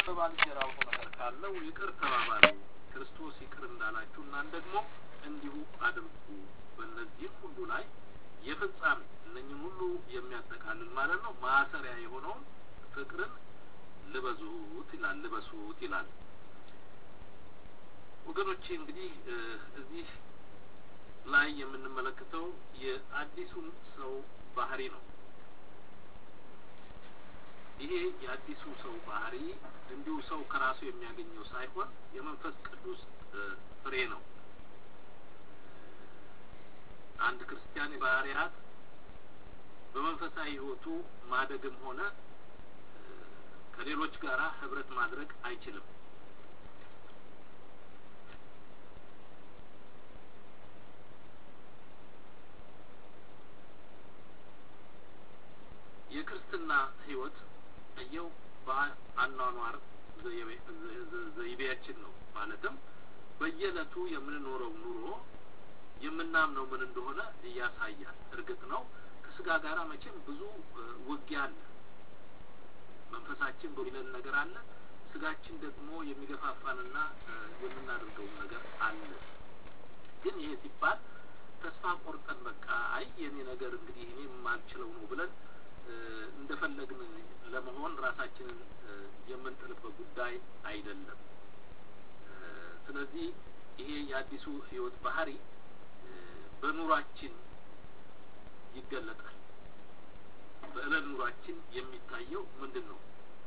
በባልንጀራው ነገር ካለው ይቅር ተባባሉ፣ ክርስቶስ ይቅር እንዳላችሁ እናንተ ደግሞ እንዲሁ አድርጉ። በእነዚህም ሁሉ ላይ የፍጻሜ እነኝም ሁሉ የሚያጠቃልል ማለት ነው ማሰሪያ የሆነውን ፍቅርን ልበዙት ይላል ልበሱት ይላል። ወገኖቼ እንግዲህ እዚህ ላይ የምንመለከተው የአዲሱን ሰው ባህሪ ነው። ይሄ የአዲሱ ሰው ባህሪ እንዲሁ ሰው ከራሱ የሚያገኘው ሳይሆን የመንፈስ ቅዱስ ፍሬ ነው። አንድ ክርስቲያን ባህሪያት በመንፈሳዊ ሕይወቱ ማደግም ሆነ ከሌሎች ጋር ህብረት ማድረግ አይችልም። የክርስትና ህይወት እየው በአኗኗር ዘይቤያችን ነው። ማለትም በየዕለቱ የምንኖረው ኑሮ የምናምነው ምን እንደሆነ እያሳያል። እርግጥ ነው ከስጋ ጋር መቼም ብዙ ውጊያ አለ። መንፈሳችን በሚለን ነገር አለ። ስጋችን ደግሞ የሚገፋፋንና የምናደርገውን ነገር አለ። ግን ይሄ ሲባል ተስፋ ቆርጠን በቃ አይ የኔ ነገር እንግዲህ እኔ የማልችለው ነው ብለን እንደፈለግን ለመሆን ራሳችንን የምንጥልበት ጉዳይ አይደለም። ስለዚህ ይሄ የአዲሱ ህይወት ባህሪ በኑሯችን ይገለጣል። በእለት ኑሯችን የሚታየው ምንድን ነው?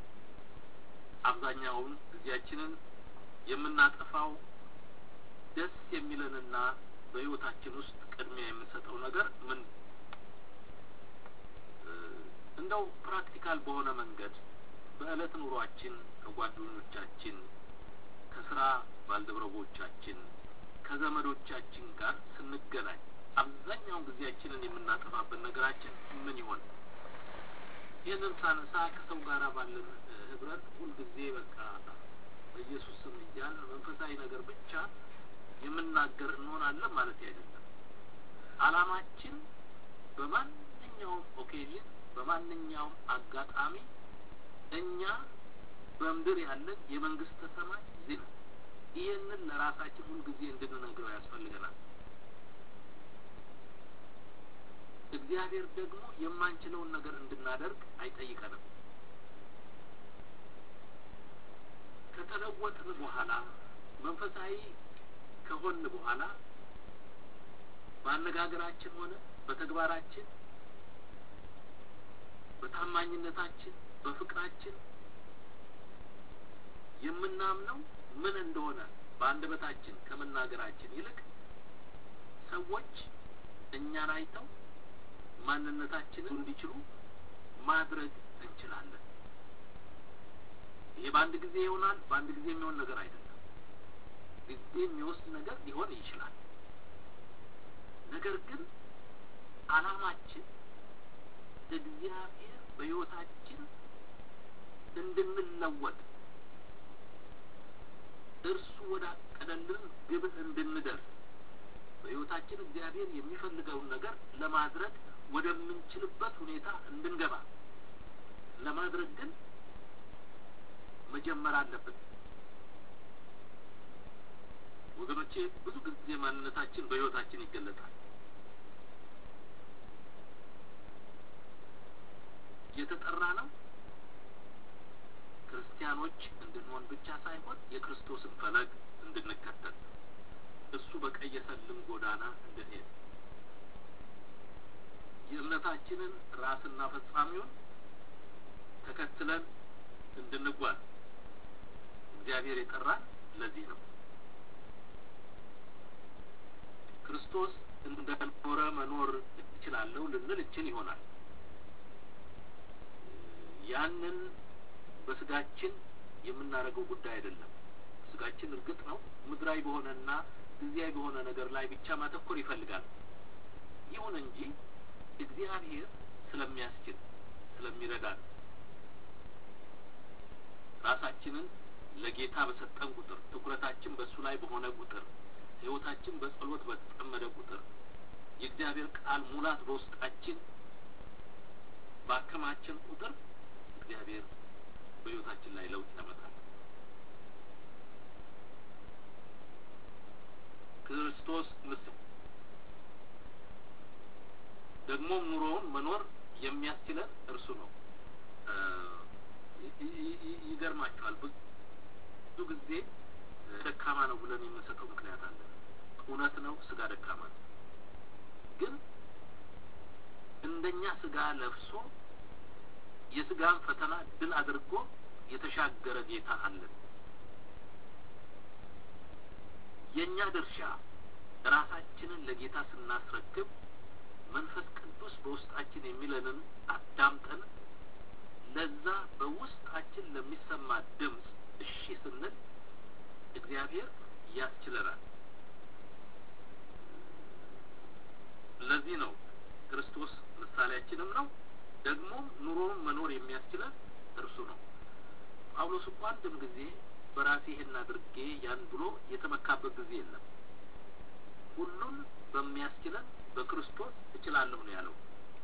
አብዛኛውን ጊዜያችንን የምናጠፋው ደስ የሚለንና በህይወታችን ውስጥ ቅድሚያ የምንሰጠው ነገር ምን እንደው ፕራክቲካል በሆነ መንገድ በእለት ኑሯችን ከጓደኞቻችን፣ ከስራ ባልደረቦቻችን፣ ከዘመዶቻችን ጋር ስንገናኝ አብዛኛውን ጊዜያችንን የምናጠፋበት ነገራችን ምን ይሆን? ይህንን ሳነሳ ከሰው ጋር ባለን ህብረት ሁልጊዜ በቃ በኢየሱስ ስም እያልን መንፈሳዊ ነገር ብቻ የምናገር እንሆናለን ማለት አይደለም። አላማችን በማንኛውም ኦኬዥን በማንኛውም አጋጣሚ እኛ በምድር ያለን የመንግስተ ሰማይ ዜና ይህንን ለራሳችን ሁልጊዜ እንድንነግረው ያስፈልገናል። እግዚአብሔር ደግሞ የማንችለውን ነገር እንድናደርግ አይጠይቀንም። ከተለወጥን በኋላ መንፈሳዊ ከሆን በኋላ በአነጋገራችን ሆነ በተግባራችን በታማኝነታችን በፍቅራችን የምናምነው ምን እንደሆነ በአንደበታችን ከመናገራችን ይልቅ ሰዎች እኛን አይተው ማንነታችንን እንዲችሉ ማድረግ እንችላለን። ይሄ በአንድ ጊዜ ይሆናል። በአንድ ጊዜ የሚሆን ነገር አይደለም። ጊዜ የሚወስድ ነገር ሊሆን ይችላል። ነገር ግን አላማችን እግዚአብሔር በሕይወታችን እንድንለወጥ እርሱ ወዳቀደልን ግብ እንድንደርስ በሕይወታችን እግዚአብሔር የሚፈልገውን ነገር ለማድረግ ወደምንችልበት ሁኔታ እንድንገባ ለማድረግ ግን መጀመር አለብን። ወገኖቼ ብዙ ጊዜ ማንነታችን በሕይወታችን ይገለጣል። የተጠራ ነው ክርስቲያኖች እንድንሆን ብቻ ሳይሆን የክርስቶስን ፈለግ እንድንከተል እሱ በቀየሰልን ጎዳና እንድንሄድ የእምነታችንን ራስና ፈጻሚውን ተከትለን እንድንጓዝ እግዚአብሔር የጠራን ለዚህ ነው። ክርስቶስ እንደኖረ መኖር እችላለሁ ልንል እችል ይሆናል። ያንን በስጋችን የምናደርገው ጉዳይ አይደለም። ስጋችን እርግጥ ነው ምድራዊ በሆነና ጊዜያዊ በሆነ ነገር ላይ ብቻ ማተኮር ይፈልጋል። ይሁን እንጂ እግዚአብሔር ስለሚያስችል ስለሚረዳን ራሳችንን ለጌታ በሰጠን ቁጥር ትኩረታችን በእሱ ላይ በሆነ ቁጥር ሕይወታችን በጸሎት በተጠመደ ቁጥር የእግዚአብሔር ቃል ሙላት በውስጣችን ባከማችን ቁጥር እግዚአብሔር በሕይወታችን ላይ ለውጥ ያመጣል። የሚያስችለን እርሱ ነው። ይገርማቸዋል። ብዙ ጊዜ ደካማ ነው ብለን የምንሰጠው ምክንያት አለ። እውነት ነው፣ ስጋ ደካማ ነው። ግን እንደኛ ስጋ ለብሶ የስጋን ፈተና ድል አድርጎ የተሻገረ ጌታ አለን። የእኛ ድርሻ ራሳችንን ለጌታ ስናስረክብ መንፈስ ቅዱስ በውስጣችን የሚለንን አዳምጠን ለዛ በውስጣችን ለሚሰማ ድምፅ እሺ ስንል እግዚአብሔር ያስችለናል። ለዚህ ነው ክርስቶስ ምሳሌያችንም ነው፣ ደግሞም ኑሮውን መኖር የሚያስችለን እርሱ ነው። ጳውሎስ እኮ አንድም ጊዜ በራሴ ይህን አድርጌ ያን ብሎ የተመካበት ጊዜ የለም። ሁሉን በሚያስችለን በክርስቶስ እችላለሁ ነው ያለው።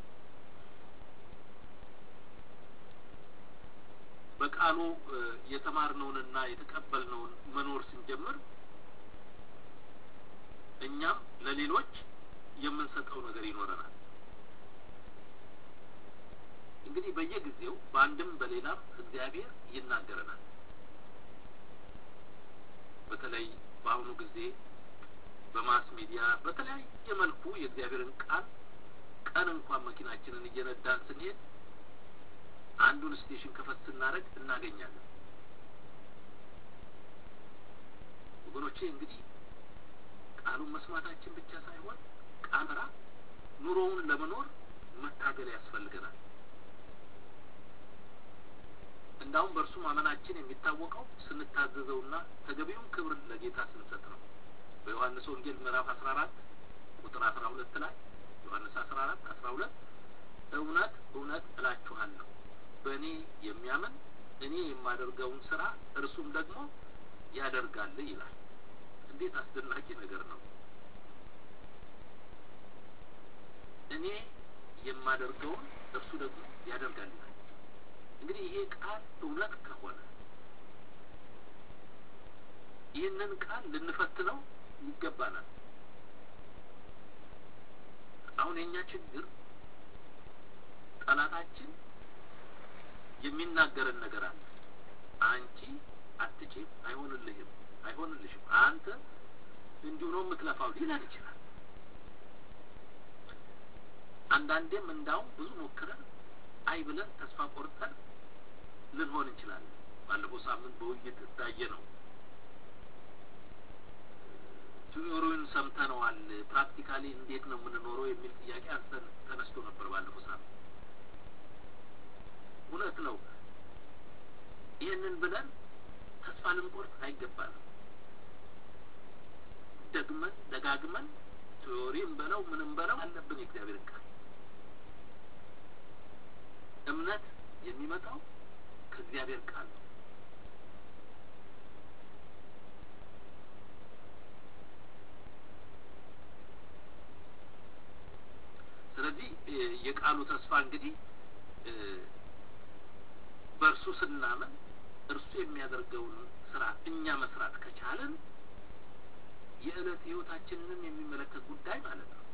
በቃሉ የተማርነውንና የተቀበልነውን መኖር ስንጀምር እኛም ለሌሎች የምንሰጠው ነገር ይኖረናል። እንግዲህ በየጊዜው በአንድም በሌላም እግዚአብሔር ይናገረናል። በተለይ በአሁኑ ጊዜ በማስ ሚዲያ በተለያየ መልኩ የእግዚአብሔርን ቃል ቀን እንኳን መኪናችንን እየነዳን ስንሄድ አንዱን ስቴሽን ከፈት ስናደርግ እናገኛለን። ወገኖቼ እንግዲህ ቃሉን መስማታችን ብቻ ሳይሆን ቃምራ ኑሮውን ለመኖር መታገል ያስፈልገናል። እንዳውም በእርሱ ማመናችን የሚታወቀው ስንታዘዘውና ተገቢውን ክብር ለጌታ ስንሰጥ ነው። በዮሐንስ ወንጌል ምዕራፍ አስራ አራት ቁጥር አስራ ሁለት ላይ ዮሐንስ አስራ አራት አስራ ሁለት እውነት እውነት እላችኋለሁ በእኔ የሚያምን እኔ የማደርገውን ስራ እርሱም ደግሞ ያደርጋል ይላል። እንዴት አስደናቂ ነገር ነው! እኔ የማደርገውን እርሱ ደግሞ ያደርጋል ይላል። እንግዲህ ይሄ ቃል እውነት ከሆነ ይህንን ቃል ልንፈትነው ይገባናል። አሁን የእኛ ችግር ጠላታችን የሚናገረን ነገር አለ። አንቺ አትችም፣ አይሆንልህም፣ አይሆንልሽም፣ አንተ እንዲሁ ነው የምትለፋው ሊለን ይችላል። አንዳንዴም እንዳውም ብዙ ሞክረን አይ ብለን ተስፋ ቆርጠን ልንሆን እንችላለን። ባለፈው ሳምንት በውይይት እንዳየ ነው ቲዮሪውን ሰምተነዋል። ፕራክቲካሊ እንዴት ነው የምንኖረው የሚል ጥያቄ አንስተን ተነስቶ ነበር ባለፈው ሳምንት። እውነት ነው። ይህንን ብለን ተስፋ ልንቆርጥ አይገባንም። ደግመን ደጋግመን ቲዮሪም በለው ምንም በለው አለብን የእግዚአብሔር ቃል እምነት የሚመጣው ከእግዚአብሔር ቃል ነው። ስለዚህ የቃሉ ተስፋ እንግዲህ በእርሱ ስናምን እርሱ የሚያደርገውን ስራ እኛ መስራት ከቻለን የዕለት ህይወታችንንም የሚመለከት ጉዳይ ማለት ነው።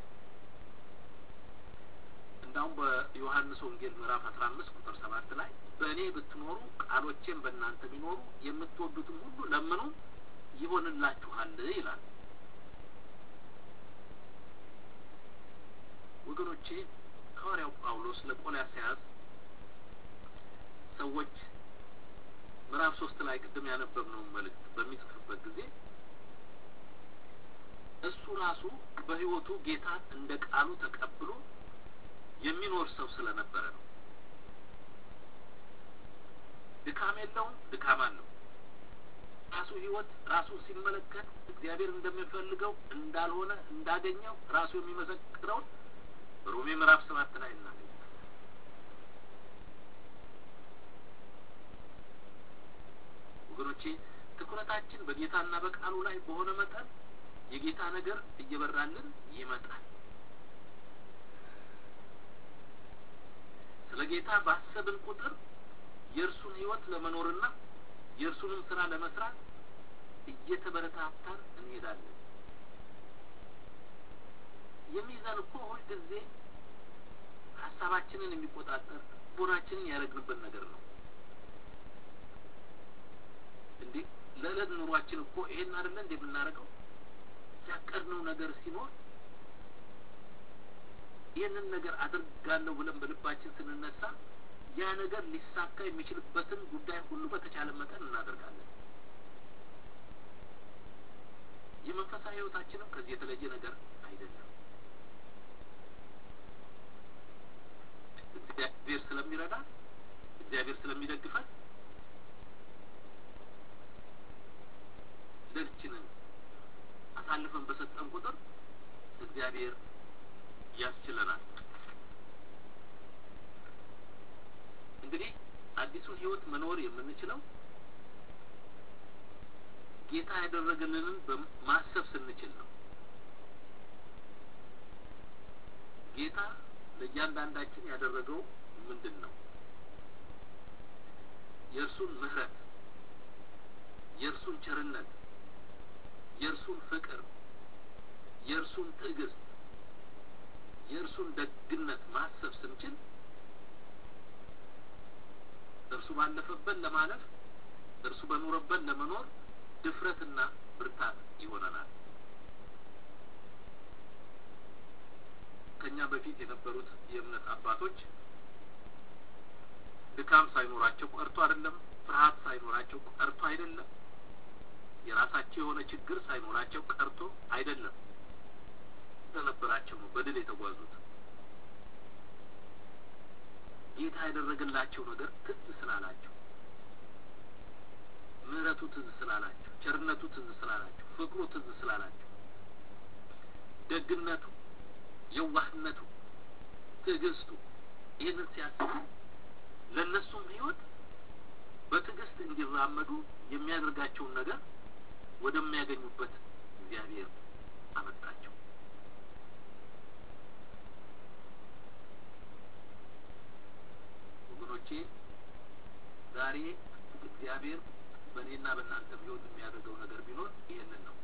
እንዳውም በዮሐንስ ወንጌል ምዕራፍ አስራ አምስት ቁጥር ሰባት ላይ በእኔ ብትኖሩ ቃሎቼም በእናንተ ቢኖሩ የምትወዱትም ሁሉ ለምኑ ይሆንላችኋል ይላል። ወገኖቼ ሐዋርያው ጳውሎስ ለቆላስይስ ሰዎች ምዕራፍ ሶስት ላይ ቅድም ያነበብነውን መልእክት በሚጽፍበት ጊዜ እሱ ራሱ በህይወቱ ጌታን እንደ ቃሉ ተቀብሎ የሚኖር ሰው ስለነበረ ነው። ድካም የለውም፣ ድካም አለው። ራሱ ህይወት ራሱ ሲመለከት እግዚአብሔር እንደሚፈልገው እንዳልሆነ እንዳገኘው ራሱ የሚመሰክረውን ሮሜ ምዕራፍ ሰባት ላይ እናገኛለን። ወገኖቼ ትኩረታችን በጌታና በቃሉ ላይ በሆነ መጠን የጌታ ነገር እየበራልን ይመጣል። ስለ ጌታ ባሰብን ቁጥር የእርሱን ህይወት ለመኖርና የእርሱንም ስራ ለመስራት እየተበረታታን እንሄዳለን። የሚይዘን እኮ ሁልጊዜ ሀሳባችንን የሚቆጣጠር ቦናችንን ያደረግንበት ነገር ነው። እንዴ ለዕለት ኑሯችን እኮ ይሄን አይደለ እንደ የምናደርገው ያቀድነው ነገር ሲኖር ይህንን ነገር አድርጋለሁ ብለን በልባችን ስንነሳ ያ ነገር ሊሳካ የሚችልበትን ጉዳይ ሁሉ በተቻለ መጠን እናደርጋለን። የመንፈሳዊ ሕይወታችንም ከዚህ የተለየ ነገር አይደለም። እግዚአብሔር ስለሚረዳ እግዚአብሔር ስለሚደግፈን ልጅንን አሳልፈን በሰጠን ቁጥር እግዚአብሔር ያስችለናል። እንግዲህ አዲሱን ህይወት መኖር የምንችለው ጌታ ያደረገልንን ማሰብ ስንችል ነው። ጌታ ለእያንዳንዳችን ያደረገው ምንድን ነው? የእርሱን ምሕረት፣ የእርሱን ቸርነት፣ የእርሱን ፍቅር፣ የእርሱን ትዕግስት፣ የእርሱን ደግነት ማሰብ ስንችል እርሱ ባለፈበት ለማለፍ እርሱ በኖረበት ለመኖር ድፍረትና ብርታት ይሆነናል። ከኛ በፊት የነበሩት የእምነት አባቶች ድካም ሳይኖራቸው ቀርቶ አይደለም፣ ፍርሃት ሳይኖራቸው ቀርቶ አይደለም፣ የራሳቸው የሆነ ችግር ሳይኖራቸው ቀርቶ አይደለም። ስለነበራቸው ነው በድል የተጓዙት። ጌታ ያደረገላቸው ነገር ትዝ ስላላቸው፣ ምሕረቱ ትዝ ስላላቸው፣ ቸርነቱ ትዝ ስላላቸው፣ ፍቅሩ ትዝ ስላላቸው፣ ደግነቱ፣ የዋህነቱ፣ ትዕግስቱ ይህንን ሲያስቡ ለእነሱም ሕይወት በትዕግስት እንዲራመዱ የሚያደርጋቸውን ነገር ወደሚያገኙበት እግዚአብሔር አመጣቸው። ወገኖቼ ዛሬ እግዚአብሔር በእኔና በእናንተም ሕይወት የሚያደርገው ነገር ቢኖር ይህንን ነው።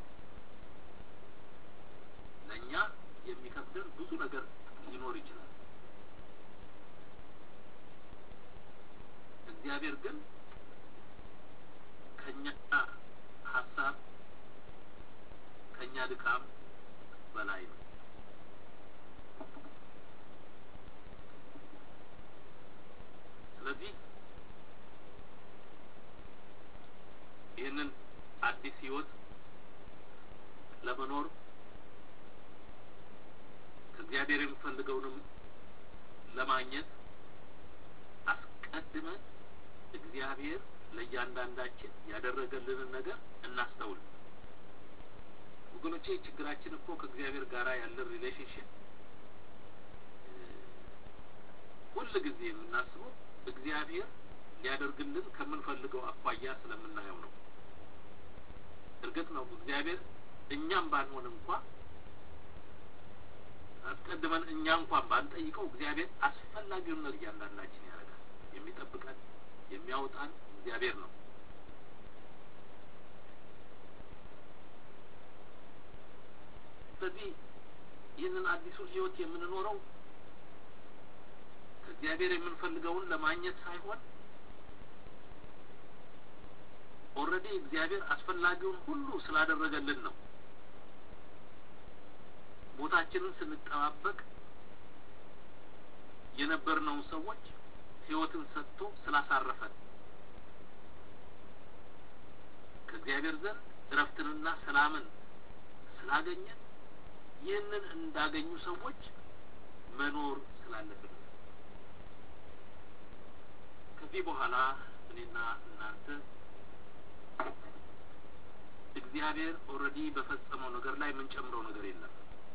ለእኛ የሚከብደን ብዙ ነገር ሊኖር ይችላል። እግዚአብሔር ግን ከኛ ሀሳብ ከኛ ድካም በላይ ነው። ስለዚህ ይህንን አዲስ ህይወት ለመኖር ከእግዚአብሔር የሚፈልገውንም ለማግኘት አስቀድመን እግዚአብሔር ለእያንዳንዳችን ያደረገልንን ነገር እናስተውል። ወገኖቼ ችግራችን እኮ ከእግዚአብሔር ጋር ያለን ሪሌሽንሽፕ ሁል ጊዜ የምናስበው እግዚአብሔር ሊያደርግልን ከምንፈልገው አኳያ ስለምናየው ነው። እርግጥ ነው እግዚአብሔር እኛም ባንሆን እንኳ አስቀድመን እኛ እንኳን ባንጠይቀው እግዚአብሔር አስፈላጊውን ነገር እያንዳንዳችን ያደርጋል። የሚጠብቀን የሚያወጣን እግዚአብሔር ነው። ስለዚህ ይህንን አዲሱን ህይወት የምንኖረው ከእግዚአብሔር የምንፈልገውን ለማግኘት ሳይሆን ኦልሬዲ እግዚአብሔር አስፈላጊውን ሁሉ ስላደረገልን ነው። ሞታችንን ስንጠባበቅ የነበርነውን ሰዎች ህይወትን ሰጥቶ ስላሳረፈን ከእግዚአብሔር ዘንድ እረፍትንና ሰላምን ስላገኘን ይህንን እንዳገኙ ሰዎች መኖር ስላለብን ከዚህ በኋላ እኔና እናንተ እግዚአብሔር ኦልሬዲ በፈጸመው ነገር ላይ የምንጨምረው ነገር የለም።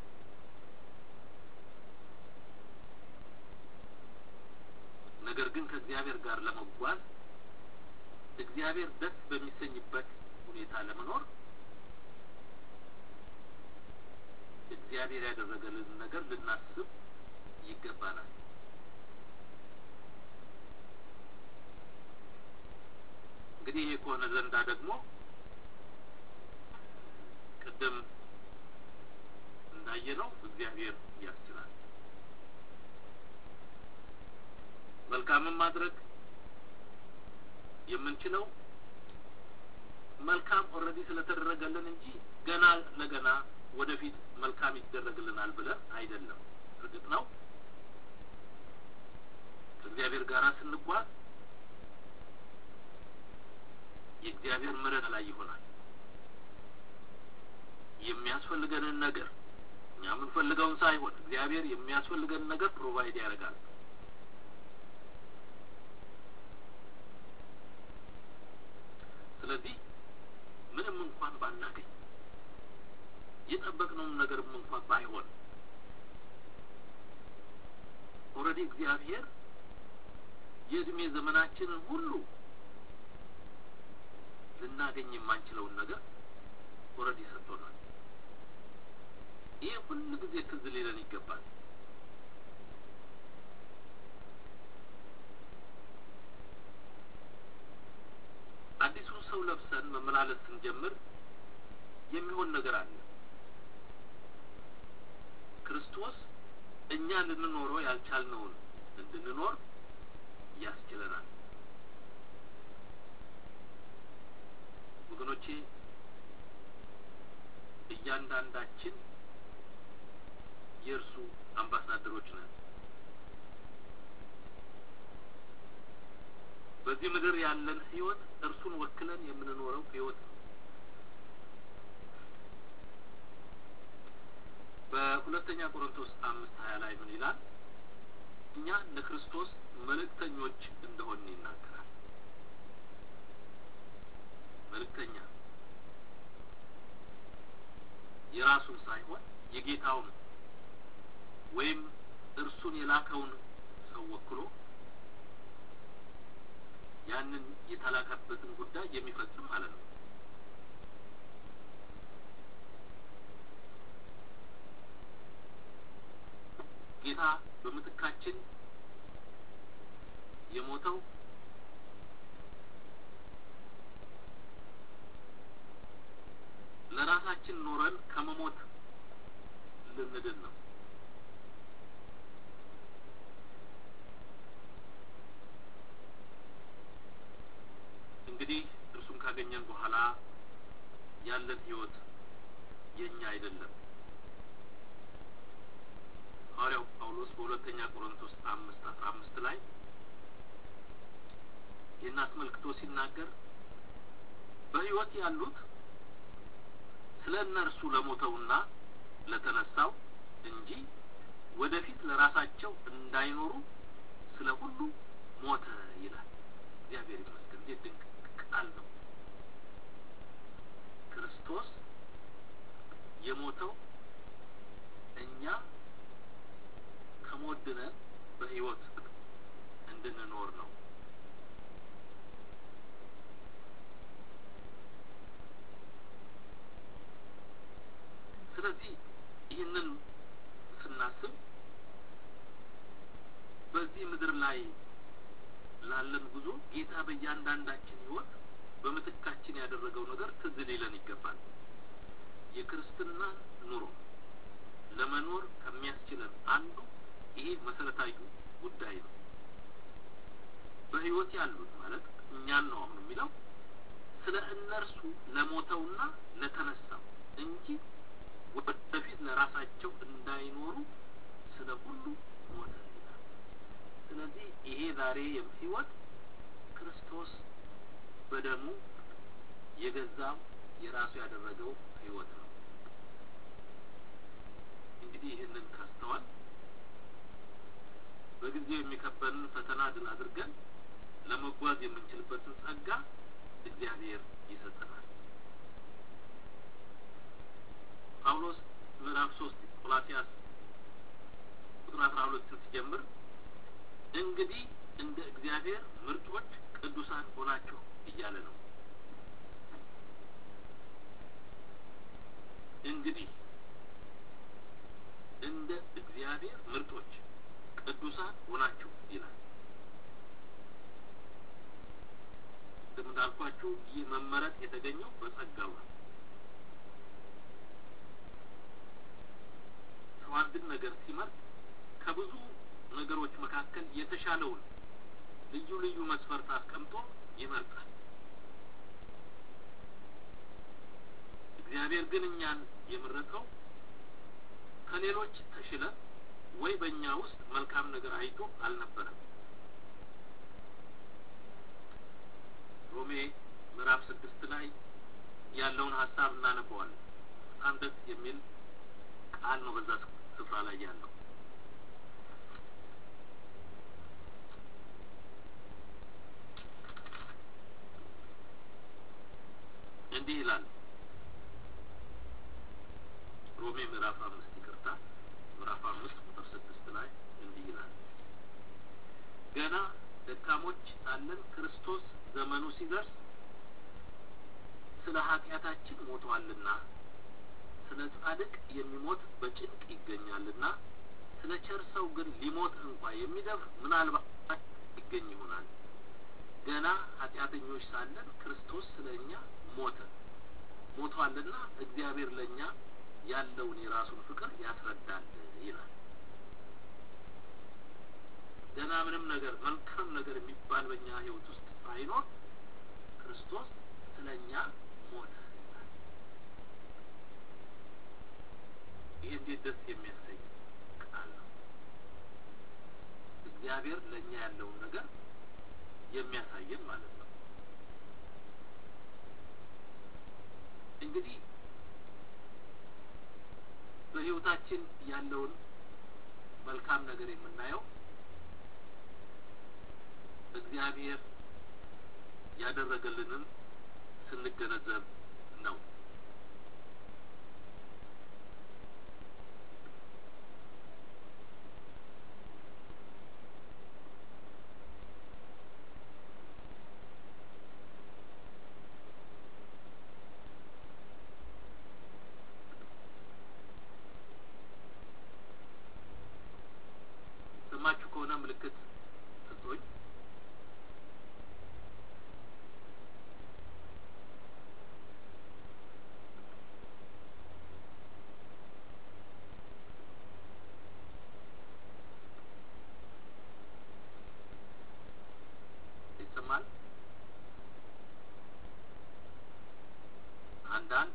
ነገር ግን ከእግዚአብሔር ጋር ለመጓዝ እግዚአብሔር ደስ በሚሰኝበት ሁኔታ ለመኖር እግዚአብሔር ያደረገልን ነገር ልናስብ ይገባናል። እንግዲህ ይሄ ከሆነ ዘንዳ ደግሞ ቅድም እንዳየነው እግዚአብሔር ያስችላል። መልካምን ማድረግ የምንችለው መልካም ኦልሬዲ ስለተደረገልን እንጂ ገና ለገና ወደፊት መልካም ይደረግልናል ብለን አይደለም። እርግጥ ነው ከእግዚአብሔር ጋር ስንጓዝ የእግዚአብሔር ምሕረት ላይ ይሆናል። የሚያስፈልገንን ነገር እኛ የምንፈልገውን ሳይሆን እግዚአብሔር የሚያስፈልገንን ነገር ፕሮቫይድ ያደርጋል። ስለዚህ ምንም እንኳን ባናገኝ የጠበቅነውም ነገርም እንኳን ባይሆን ኦልሬዲ እግዚአብሔር የእድሜ ዘመናችንን ሁሉ ልናገኝ የማንችለውን ነገር ኦልሬዲ ሰጥቶናል። ይህ ሁሉ ጊዜ ትዝ ሊለን ይገባል። አዲሱን ሰው ለብሰን መመላለስ ስንጀምር የሚሆን ነገር አለ። ክርስቶስ እኛ ልንኖረው ያልቻልነውን እንድንኖር ያስችለናል። ወገኖቼ እያንዳንዳችን የእርሱ አምባሳደሮች ነን። በዚህ ምድር ያለን ህይወት እርሱን ወክለን የምንኖረው ህይወት ነው። በሁለተኛ ቆሮንቶስ አምስት ሀያ ላይ ምን ይላል? እኛ ለክርስቶስ መልእክተኞች እንደሆን ይናገራል። መልእክተኛ የራሱን ሳይሆን የጌታውን ወይም እርሱን የላከውን ሰው ወክሎ ያንን የተላከበትን ጉዳይ የሚፈጽም ማለት ነው። ጌታ በምትካችን የሞተው ለራሳችን ኖረን ከመሞት ልንድን ነው። እንግዲህ እርሱን ካገኘን በኋላ ያለን ህይወት የኛ አይደለም። ሐዋርያው ጳውሎስ በሁለተኛ ቆሮንቶስ አምስት አስራ አምስት ላይ ይህን አስመልክቶ ሲናገር በህይወት ያሉት ስለ እነርሱ ለሞተውና ለተነሳው እንጂ ወደፊት ለራሳቸው እንዳይኖሩ ስለ ሁሉ ሞተ ይላል። እግዚአብሔር ይመስገን። እንዴት ድንቅ ቃል ነው! ክርስቶስ የሞተው እኛ ከሞት ድነን በህይወት እንድንኖር ነው። ስለዚህ ይህንን ስናስብ በዚህ ምድር ላይ ላለን ጉዞ ጌታ በእያንዳንዳችን ህይወት በምትካችን ያደረገው ነገር ትዝ ሊለን ይገባል። የክርስትና ኑሮ ለመኖር ከሚያስችለን አንዱ ይሄ መሰረታዊ ጉዳይ ነው። በህይወት ያሉት ማለት እኛን ነው አሁን የሚለው ስለ እነርሱ ለሞተውና ለተነሳው እንጂ ወደፊት ለራሳቸው እንዳይኖሩ ስለ ሁሉ ሞተ ይላል። ስለዚህ ይሄ ዛሬ ህይወት ክርስቶስ በደሙ የገዛው የራሱ ያደረገው ህይወት ነው። እንግዲህ ይህንን ካስተዋል በጊዜው የሚከበንን ፈተና ድል አድርገን ለመጓዝ የምንችልበትን ጸጋ እግዚአብሔር ይሰጠናል። ጳውሎስ ምዕራፍ ሶስት ቆላሲያስ ቁጥር አስራ ሁለትን ሲጀምር እንግዲህ እንደ እግዚአብሔር ምርጦች ቅዱሳን ሆናችሁ እያለ ነው። እንግዲህ እንደ እግዚአብሔር ምርጦች ቅዱሳን ሆናችሁ ይላል። እንዳልኳችሁ ይህ መመረጥ የተገኘው በጸጋው ነው። ሰው አንድን ነገር ሲመርጥ ከብዙ ነገሮች መካከል የተሻለውን ልዩ ልዩ መስፈርት አስቀምጦ ይመርጣል። እግዚአብሔር ግን እኛን የመረጠው ከሌሎች ተሽለን ወይ በእኛ ውስጥ መልካም ነገር አይቶ አልነበረም። ሮሜ ምዕራፍ ስድስት ላይ ያለውን ሀሳብ እናነበዋለን። በጣም ደስ የሚል ቃል ነው በዛ ስፍራ ላይ ያለው። እንዲህ ይላል ሮሜ ምዕራፍ አምስት ይቅርታ፣ ምዕራፍ አምስት ቁጥር ስድስት ላይ እንዲህ ይላል ገና ደካሞች ሳለን ክርስቶስ ዘመኑ ሲደርስ ስለ ኃጢአታችን ሞቷልና ስለ ጻድቅ የሚሞት በጭንቅ ይገኛልና ስለ ቸር ሰው ግን ሊሞት እንኳ የሚደፍር ምናልባት ይገኝ ይሆናል። ገና ኃጢአተኞች ሳለን ክርስቶስ ስለ እኛ ሞተ ሞቷልና እግዚአብሔር ለእኛ ያለውን የራሱን ፍቅር ያስረዳል ይላል። ገና ምንም ነገር መልካም ነገር የሚባል በእኛ ሕይወት ውስጥ ሳይኖር ክርስቶስ ስለ እኛ ሞተ ይላል። ይህ እንዴት ደስ የሚያሰኝ ቃል ነው! እግዚአብሔር ለእኛ ያለውን ነገር የሚያሳየን ማለት ነው። እንግዲህ በሕይወታችን ያለውን መልካም ነገር የምናየው እግዚአብሔር ያደረገልንን ስንገነዘብ ነው። ሰማችሁ ከሆነ ምልክት ስጡኝ። ይሰማል? አንዳንድ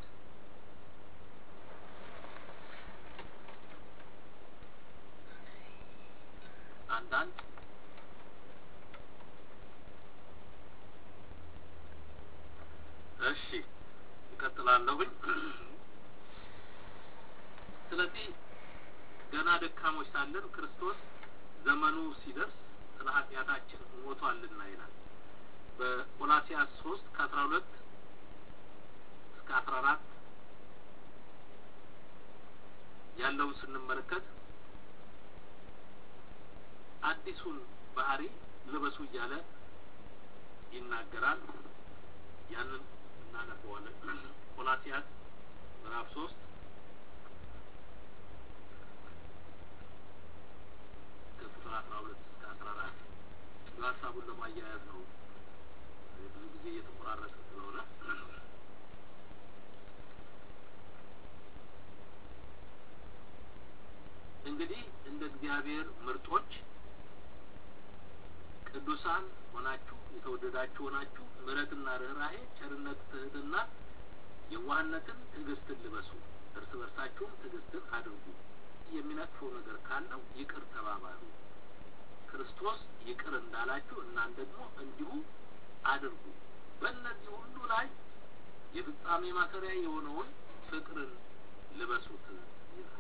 አንዳንድ እሺ እቀጥላለሁኝ። ስለዚህ ገና ደካሞች ሳለን ክርስቶስ ዘመኑ ሲደርስ ስለ ኃጢአታችን ሞቷልና ይላል በቆላሲያስ ሶስት ከአስራ ሁለት እስከ አስራ አራት ያለውን ስንመለከት አዲሱን ባህሪ ልበሱ እያለ ይናገራል። ያንን እናነበዋለን። ቆላሲያስ ምዕራፍ ሶስት ከቁጥር አስራ ሁለት እስከ አስራ አራት ሀሳቡን ለማያያዝ ነው። ብዙ ጊዜ እየተቆራረጠ ስለሆነ እንግዲህ እንደ እግዚአብሔር ምርጦች ቅዱሳን ሆናችሁ የተወደዳችሁ ሆናችሁ ምሕረትና ርኅራሄ፣ ቸርነት፣ ትህትና፣ የዋህነትን፣ ትዕግስትን ልበሱ። እርስ በርሳችሁም ትዕግስትን አድርጉ። የሚነቅፈው ነገር ካለው ይቅር ተባባሉ። ክርስቶስ ይቅር እንዳላችሁ እናንተ ደግሞ እንዲሁ አድርጉ። በእነዚህ ሁሉ ላይ የፍጻሜ ማሰሪያ የሆነውን ፍቅርን ልበሱት ይላል።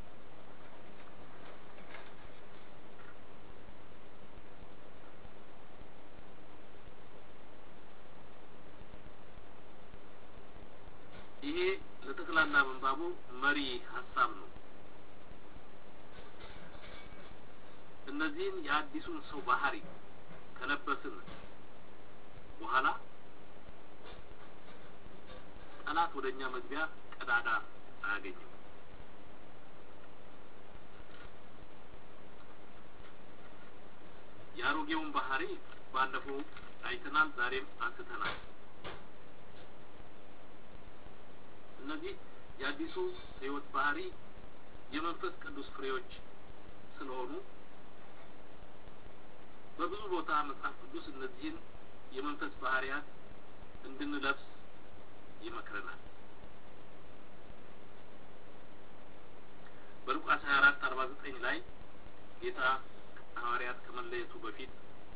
ይሄ ለጠቅላላ ምንባቡ መሪ ሀሳብ ነው። እነዚህን የአዲሱን ሰው ባህሪ ከለበስን በኋላ ጠላት ወደ እኛ መግቢያ ቀዳዳ አያገኝም። የአሮጌውን ባህሪ ባለፈው አይተናል፣ ዛሬም አንስተናል። እነዚህ የአዲሱ ሕይወት ባህሪ የመንፈስ ቅዱስ ፍሬዎች ስለሆኑ በብዙ ቦታ መጽሐፍ ቅዱስ እነዚህን የመንፈስ ባህሪያት እንድንለብስ ይመክረናል። በሉቃስ 24 49 ላይ ጌታ ሐዋርያት ከመለየቱ በፊት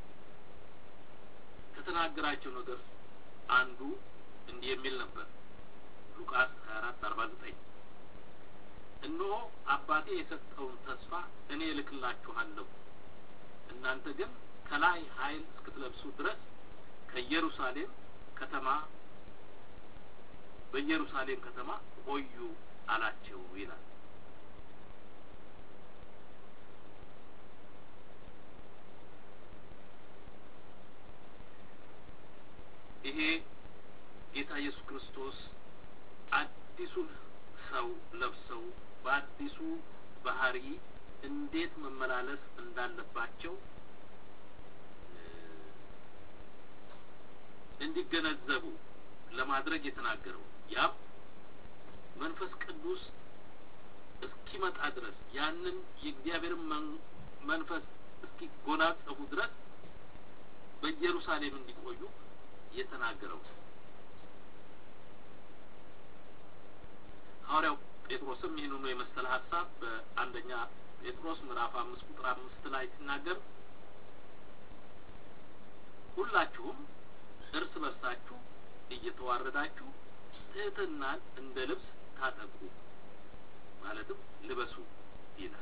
ከተናገራቸው ነገር አንዱ እንዲህ የሚል ነበር። ሉቃስ 24 49 እነሆ አባቴ የሰጠውን ተስፋ እኔ እልክላችኋለሁ፣ እናንተ ግን ከላይ ኃይል እስክትለብሱ ድረስ ከኢየሩሳሌም ከተማ በኢየሩሳሌም ከተማ ቆዩ አላቸው ይላል። ይሄ ጌታ ኢየሱስ ክርስቶስ አዲሱን ሰው ለብሰው በአዲሱ ባህሪ እንዴት መመላለስ እንዳለባቸው እንዲገነዘቡ ለማድረግ የተናገረው ያም መንፈስ ቅዱስ እስኪመጣ ድረስ ያንን የእግዚአብሔርን መንፈስ እስኪጎናጸፉ ድረስ በኢየሩሳሌም እንዲቆዩ የተናገረው ሐዋርያው ጴጥሮስም ይህንኑ የመሰለ ሀሳብ በአንደኛ ጴጥሮስ ምዕራፍ አምስት ቁጥር አምስት ላይ ሲናገር ሁላችሁም እርስ በርሳችሁ እየተዋረዳችሁ ትህትናን እንደ ልብስ ታጠቁ፣ ማለትም ልበሱ ይላል።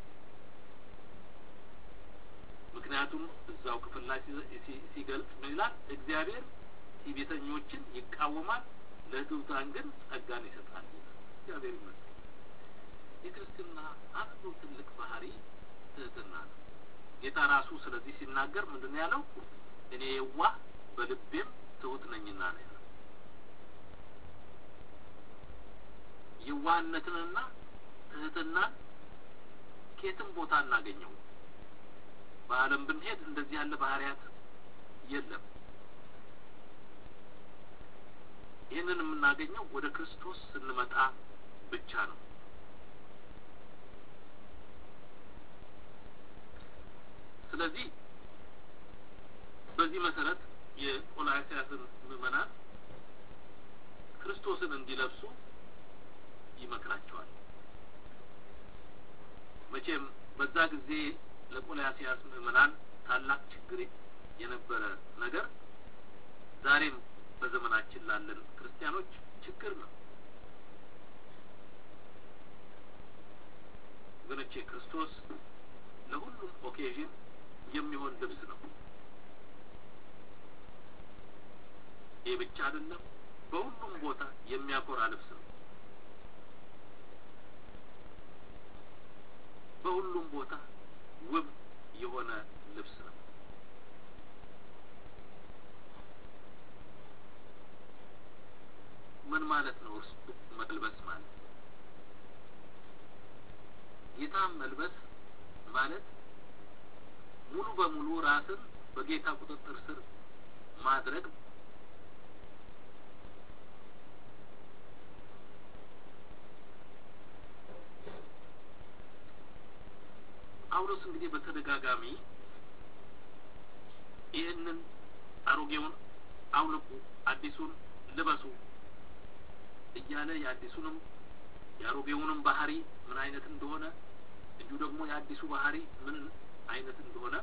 ምክንያቱም እዛው ክፍል ላይ ሲገልጽ ምን ይላል? እግዚአብሔር ትዕቢተኞችን ይቃወማል፣ ለትሑታን ግን ጸጋን ይሰጣል ይላል። እግዚአብሔር ይመስገን። የክርስትና አንዱ ትልቅ ባህሪ ትህትና ነው። ጌታ ራሱ ስለዚህ ሲናገር ምንድን ነው ያለው? እኔ የዋህ በልቤም ትሁት ነኝና ነው ያለው። የዋህነትንና ትህትናን ከየትም ቦታ እናገኘው። በዓለም ብንሄድ እንደዚህ ያለ ባህሪያት የለም። ይህንን የምናገኘው ወደ ክርስቶስ ስንመጣ ብቻ ነው። ስለዚህ በዚህ መሰረት የቆላስያስን ምዕመናን ክርስቶስን እንዲለብሱ ይመክራቸዋል። መቼም በዛ ጊዜ ለቆላስያስ ምዕመናን ታላቅ ችግር የነበረ ነገር ዛሬም በዘመናችን ላለን ክርስቲያኖች ችግር ነው። ወገኖቼ ክርስቶስ ለሁሉም ኦኬዥን የሚሆን ልብስ ነው። ይህ ብቻ አይደለም፣ በሁሉም ቦታ የሚያኮራ ልብስ ነው። በሁሉም ቦታ ውብ የሆነ ልብስ ነው። ምን ማለት ነው? እርሱ መልበስ ማለት ጌታን መልበስ ማለት ሙሉ በሙሉ ራስን በጌታ ቁጥጥር ስር ማድረግ ጳውሎስ እንግዲህ በተደጋጋሚ ይህንን አሮጌውን አውልቁ፣ አዲሱን ልበሱ እያለ የአዲሱንም የአሮጌውንም ባህሪ ምን አይነት እንደሆነ እንዲሁ ደግሞ የአዲሱ ባህሪ ምን አይነት እንደሆነ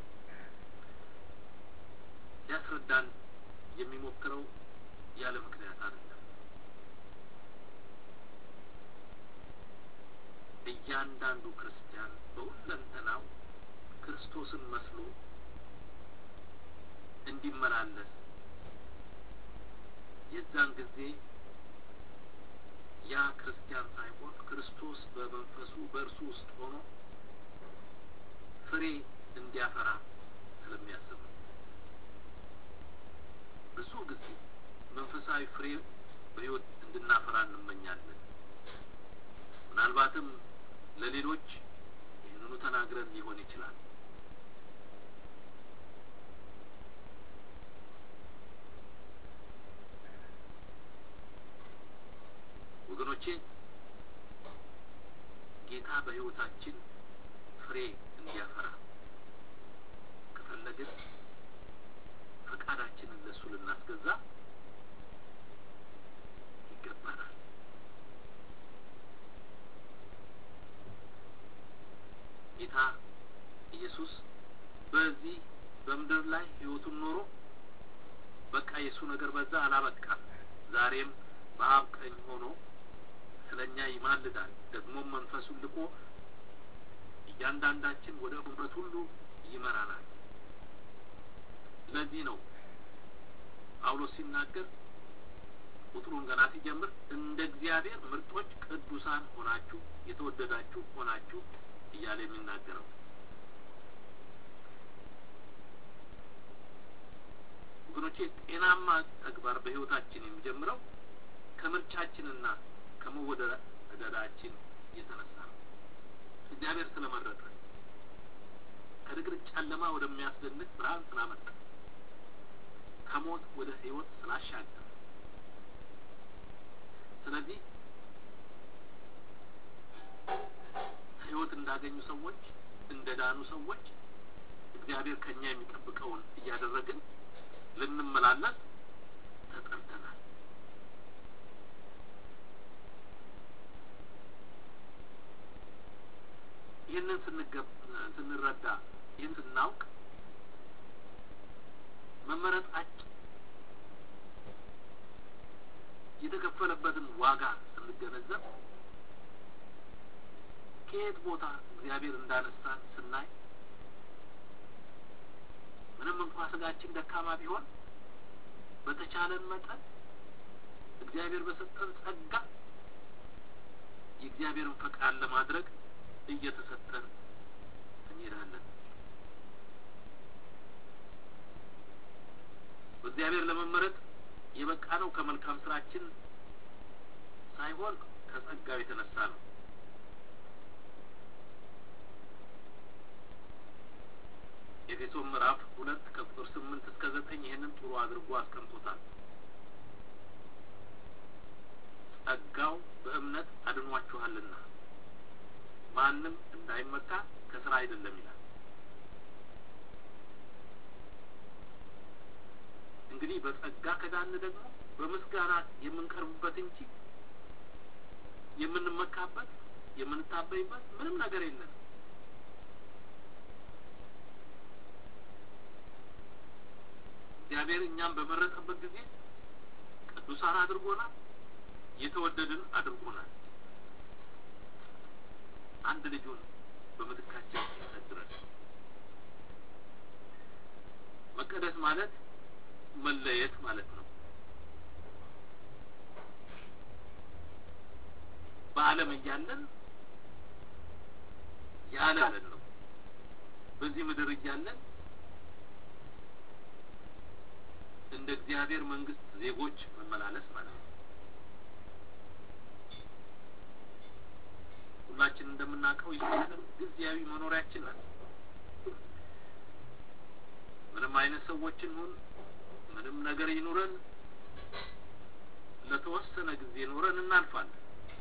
ሊያስረዳን የሚሞክረው ያለ ምክንያት አይደለም። እያንዳንዱ ክርስቲያን በሁለንተናው ክርስቶስን መስሎ እንዲመላለስ የዛን ጊዜ ያ ክርስቲያን ሳይሆን ክርስቶስ በመንፈሱ በእርሱ ውስጥ ሆኖ ፍሬ እንዲያፈራ ስለሚያስብ ነው። ብዙ ጊዜ መንፈሳዊ ፍሬ በሕይወት እንድናፈራ እንመኛለን። ምናልባትም ለሌሎች ይህንኑ ተናግረን ሊሆን ይችላል። ወገኖቼ ጌታ በሕይወታችን ፍሬ እንዲያፈራ ሳለ ግን ፈቃዳችንን ለእሱ ልናስገዛ ይገባናል። ጌታ ኢየሱስ በዚህ በምድር ላይ ሕይወቱን ኖሮ በቃ የእሱ ነገር በዛ አላበቃም። ዛሬም በአብ ቀኝ ሆኖ ስለ እኛ ይማልዳል። ደግሞም መንፈሱን ልኮ እያንዳንዳችን ወደ እውነት ሁሉ ይመራናል። ለዚህ ነው ጳውሎስ ሲናገር ቁጥሩን ገና ሲጀምር እንደ እግዚአብሔር ምርጦች ቅዱሳን ሆናችሁ የተወደዳችሁ ሆናችሁ እያለ የሚናገረው ወገኖቼ ጤናማ ተግባር በሕይወታችን የሚጀምረው ከምርጫችንና ከመወደዳችን የተነሳ ነው። እግዚአብሔር ስለመረጠ ከድቅድቅ ጨለማ ወደሚያስደንቅ ብርሃን ስላመጣ ከሞት ወደ ሕይወት ስላሻገረ ስለዚህ ሕይወት እንዳገኙ ሰዎች እንደ ዳኑ ሰዎች እግዚአብሔር ከኛ የሚጠብቀውን እያደረግን ልንመላለስ ተጠርተናል። ይህንን ስንረዳ ይህን ስናውቅ መመረጣችን የተከፈለበትን ዋጋ ስንገነዘብ ከየት ቦታ እግዚአብሔር እንዳነሳን ስናይ ምንም እንኳ ስጋችን ደካማ ቢሆን በተቻለን መጠን እግዚአብሔር በሰጠን ጸጋ የእግዚአብሔርን ፈቃድ ለማድረግ እየተሰጠን እንሄዳለን። በእግዚአብሔር ለመመረጥ የበቃ ነው ከመልካም ስራችን ሳይሆን ከጸጋው የተነሳ ነው። ኤፌሶን ምዕራፍ ሁለት ከቁጥር ስምንት እስከ ዘጠኝ ይህንን ጥሩ አድርጎ አስቀምጦታል። ጸጋው በእምነት አድኗችኋልና ማንም እንዳይመካ ከስራ አይደለም ይላል። እንግዲህ በጸጋ ከዳን ደግሞ በምስጋና የምንቀርብበት እንጂ የምንመካበት የምንታበይበት ምንም ነገር የለም። እግዚአብሔር እኛም በመረጠበት ጊዜ ቅዱሳን አድርጎናል፣ የተወደድን አድርጎናል። አንድ ልጁን በምትካችን ሲሰጥ ድረስ መቀደስ ማለት መለየት ማለት ነው። በዓለም እያለን ያለን ነው። በዚህ ምድር እያለን እንደ እግዚአብሔር መንግስት ዜጎች መመላለስ ማለት ነው። ሁላችን እንደምናውቀው ይህ ዓለም ጊዜያዊ መኖሪያችን ናት። ምንም አይነት ሰዎች እንሁን፣ ምንም ነገር ይኑረን፣ ለተወሰነ ጊዜ ኖረን እናልፋለን።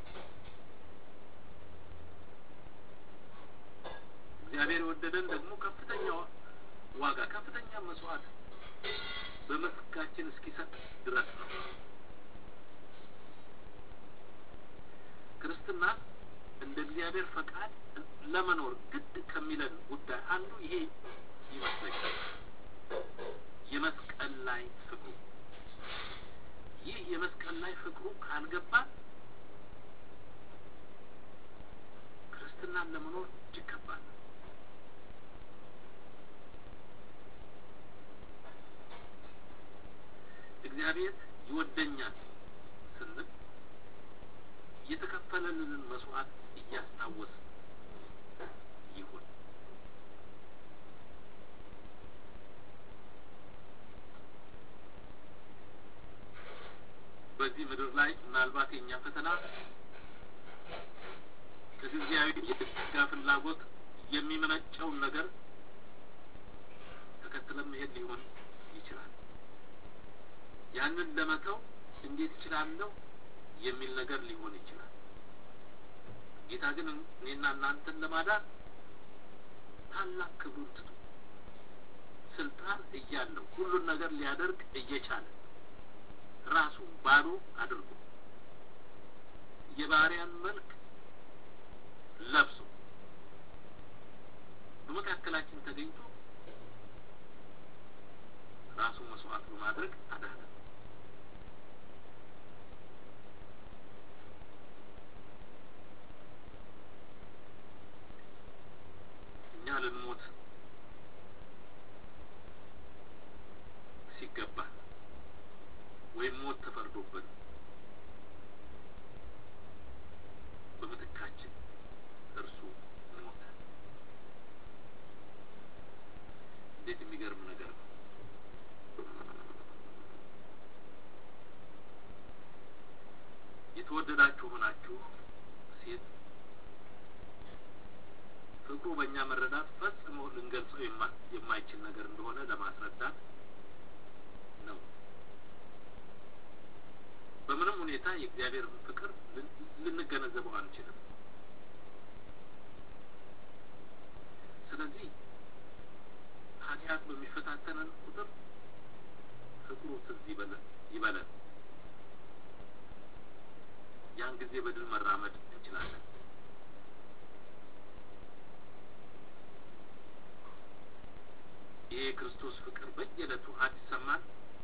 እግዚአብሔር የወደደን ደግሞ ከፍተኛ ዋጋ ከፍተኛ መስዋዕት በመስጋችን እስኪሰጥ ድረስ ነው። ክርስትና እንደ እግዚአብሔር ፈቃድ ለመኖር ግድ ከሚለን ጉዳይ አንዱ ይሄ ይመስለኛል። የመስቀል ላይ ፍቅሩ ይህ የመስቀል ላይ ፍቅሩ ካልገባን ክርስትናን ለመኖር እጅግ ከባድ ነው። እግዚአብሔር ይወደኛል ስንል የተከፈለልንን መስዋዕት እያስታወስ ይሁን። በዚህ ምድር ላይ ምናልባት የእኛ ፈተና ከጊዜያዊ የስጋ ፍላጎት የሚመነጨውን ነገር ተከትለን መሄድ ሊሆን ይችላል። ያንን ለመተው እንዴት እችላለሁ የሚል ነገር ሊሆን ይችላል። ጌታ ግን እኔና እናንተን ለማዳን ታላቅ ክብሩን ትቶ ስልጣን እያለው ሁሉን ነገር ሊያደርግ እየቻለ ራሱ ባዶ አድርጎ የባሪያን መልክ ለብሶ በመካከላችን ተገኝቶ ራሱ መስዋዕት በማድረግ አዳነ። እኛ ልንሞት ሲገባ ወይም ሞት ተፈርዶብን በምትካችን እርሱ ሞተ። እንዴት የሚገርም ነገር ነው! የተወደዳችሁ ሆናችሁ ሴት ፍቅሩ በእኛ መረዳት ፈጽሞ ልንገልጸው የማይችል ነገር እንደሆነ ለማስረዳት ነው። በምንም ሁኔታ የእግዚአብሔርን ፍቅር ልንገነዘበው አንችልም። ስለዚህ ኃጢአት በሚፈታተነን ቁጥር ፍቅሩ ትዝ ይበለን። ያን ጊዜ በድል መራመድ እንችላለን። ይሄ የክርስቶስ ፍቅር በየዕለቱ አዲሰማን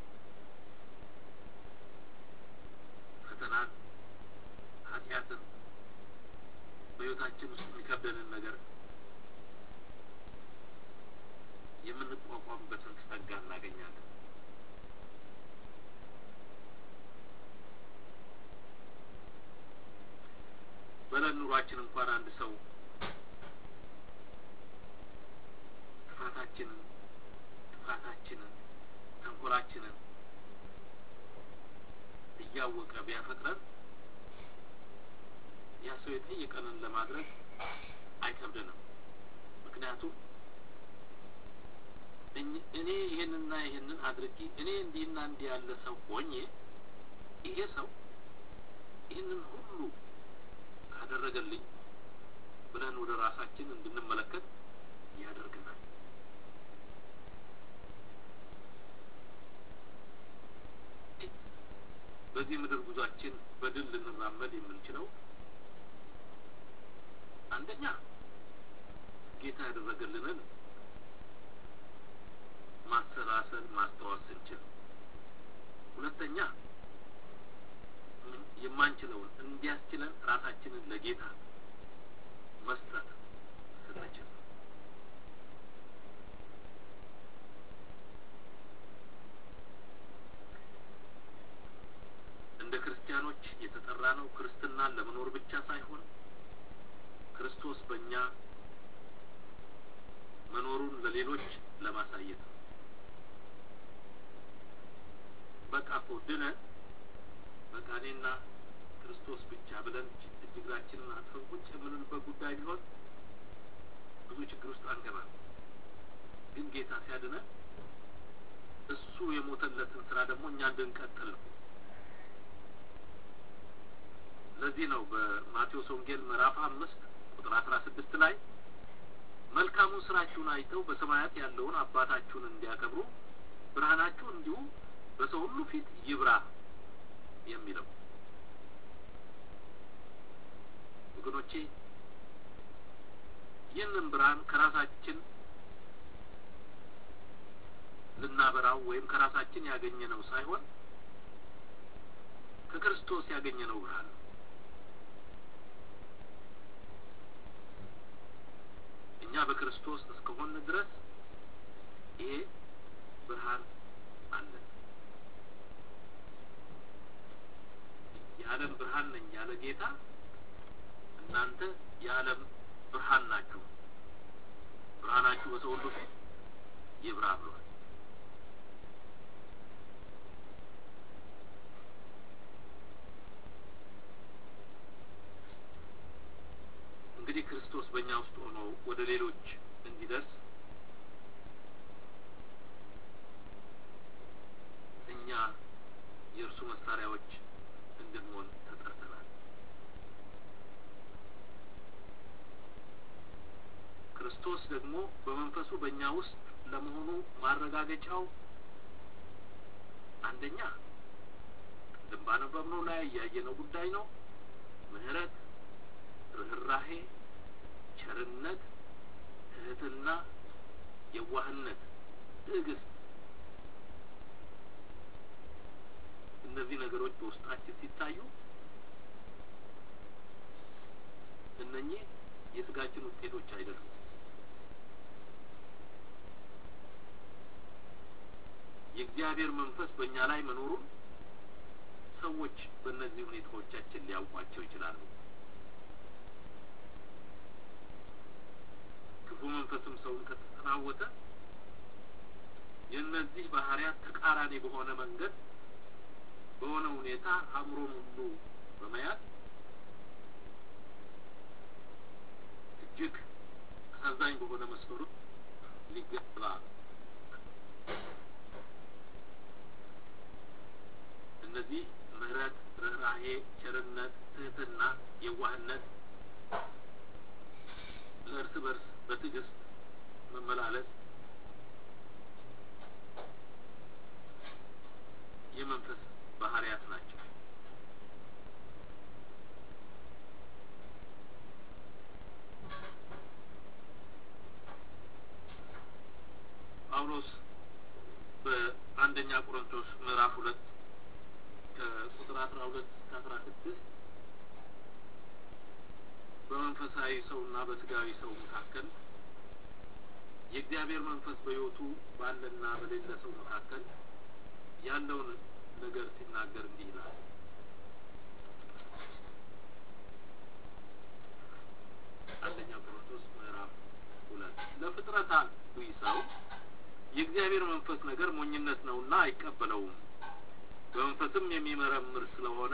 ፈተናን፣ ኃጢአትን፣ በሕይወታችን ውስጥ የሚከብደንን ነገር የምንቋቋምበትን ጸጋ እናገኛለን። በዕለት ኑሯችን እንኳን አንድ ሰው ጥፋታችንን ጥፋታችንን ተንኮላችንን እያወቀ ቢያፈቅረን ያ ሰው የጠየቀንን ለማድረግ አይከብድንም። ምክንያቱም እኔ ይሄንና ይሄንን አድርጊ እኔ እንዲህና እንዲህ ያለ ሰው ሆኜ ይሄ ሰው ይህንን ሁሉ ካደረገልኝ ብለን ወደ ራሳችን እንድንመለከት ያደርገናል። በዚህ ምድር ጉዟችን በድል ልንራመድ የምንችለው አንደኛ ጌታ ያደረገልንን ማሰላሰል ማስታወስ ስንችል፣ ሁለተኛ የማንችለውን እንዲያስችለን ራሳችንን ለጌታ መስጠት ስንችል እንደ ክርስቲያኖች የተጠራ ነው ክርስትናን ለመኖር ብቻ ሳይሆን ክርስቶስ በእኛ መኖሩን ለሌሎች ለማሳየት ነው። በቃ እኮ ድነን በቃ እኔና ክርስቶስ ብቻ ብለን እጅ እግራችንን አጥፈን ቁጭ የምንልበት ጉዳይ ቢሆን ብዙ ችግር ውስጥ አንገባም። ግን ጌታ ሲያድነን እሱ የሞተለትን ስራ ደግሞ እኛ እንድንቀጥል ነው። ለዚህ ነው በማቴዎስ ወንጌል ምዕራፍ አምስት ቁጥር አስራ ስድስት ላይ መልካሙን ስራችሁን አይተው በሰማያት ያለውን አባታችሁን እንዲያከብሩ ብርሃናችሁ እንዲሁ በሰው ሁሉ ፊት ይብራ የሚለው። ወገኖቼ ይህንን ብርሃን ከራሳችን ልናበራው ወይም ከራሳችን ያገኘነው ሳይሆን ከክርስቶስ ያገኘነው ብርሃን ነው። እኛ በክርስቶስ እስከሆን ድረስ ይሄ ብርሃን አለን። የዓለም ብርሃን ነኝ ያለ ጌታ እናንተ የዓለም ብርሃን ናችሁ፣ ብርሃናችሁ በሰው ሁሉ ፊት ይብራ ብሏል። እንግዲህ ክርስቶስ በእኛ ውስጥ ሆኖ ወደ ሌሎች እንዲደርስ እኛ የእርሱ መሳሪያዎች እንድንሆን ተጠርተናል። ክርስቶስ ደግሞ በመንፈሱ በእኛ ውስጥ ለመሆኑ ማረጋገጫው አንደኛ ቅድም ባነበብነው ላይ ያየነው ጉዳይ ነው። ምሕረት፣ ርኅራሄ፣ ቸርነት፣ ትህትና፣ የዋህነት፣ ትዕግስት እነዚህ ነገሮች በውስጣችን ሲታዩ እነኚህ የስጋችን ውጤቶች አይደሉም። የእግዚአብሔር መንፈስ በእኛ ላይ መኖሩን ሰዎች በእነዚህ ሁኔታዎቻችን ሊያውቋቸው ይችላሉ። ክፉ መንፈስም ሰውን ከተጠናወተ የእነዚህ ባህሪያት ተቃራኒ በሆነ መንገድ በሆነ ሁኔታ አእምሮን ሁሉ በመያዝ እጅግ አሳዛኝ በሆነ መስመሩ ሊገባ እነዚህ ምሕረት፣ ርኅራሄ፣ ቸርነት፣ ትህትና፣ የዋህነት፣ ለእርስ በርስ በትዕግስት መመላለስ የመንፈስ ባህሪያት ናቸው። ጳውሎስ በአንደኛ ቆሮንቶስ ምዕራፍ ሁለት ከቁጥር አስራ ሁለት እስከ አስራ ስድስት በመንፈሳዊ ሰውና በስጋዊ ሰው መካከል የእግዚአብሔር መንፈስ በሕይወቱ ባለና በሌለ ሰው መካከል ያለውን ነገር ሲናገር እንዲህ ይላል። አንደኛ ቆሮንቶስ ምዕራፍ ሁለት ለፍጥረታዊ ሰው የእግዚአብሔር መንፈስ ነገር ሞኝነት ነውና አይቀበለውም፣ በመንፈስም የሚመረምር ስለሆነ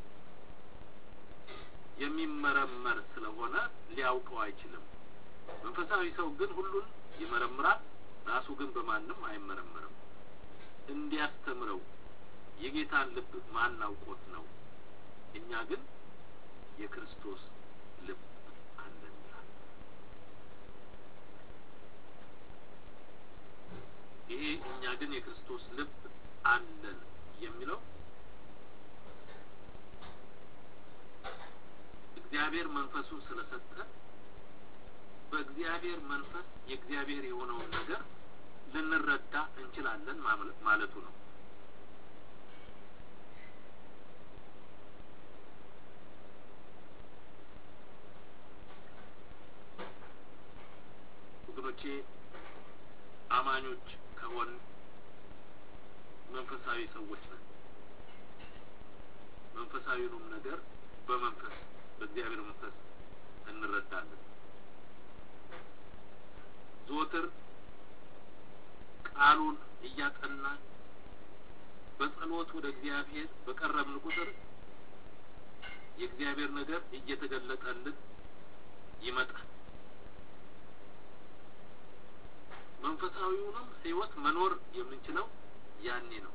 የሚመረመር ስለሆነ ሊያውቀው አይችልም። መንፈሳዊ ሰው ግን ሁሉን ይመረምራል፣ ራሱ ግን በማንም አይመረመርም። እንዲያስተምረው የጌታን ልብ ማን አውቆት ነው? እኛ ግን የክርስቶስ ልብ አለን ይላል። ይሄ እኛ ግን የክርስቶስ ልብ አለን የሚለው እግዚአብሔር መንፈሱን ስለሰጠ በእግዚአብሔር መንፈስ የእግዚአብሔር የሆነውን ነገር ልንረዳ እንችላለን ማለቱ ነው። ወገኖቼ አማኞች ከሆን መንፈሳዊ ሰዎች ነን። መንፈሳዊውንም ነገር በመንፈስ በእግዚአብሔር መንፈስ እንረዳለን። ዘወትር ቃሉን እያጠናን በጸሎት ወደ እግዚአብሔር በቀረብን ቁጥር የእግዚአብሔር ነገር እየተገለጠልን ይመጣል። መንፈሳዊውንም ሕይወት መኖር የምንችለው ያኔ ነው።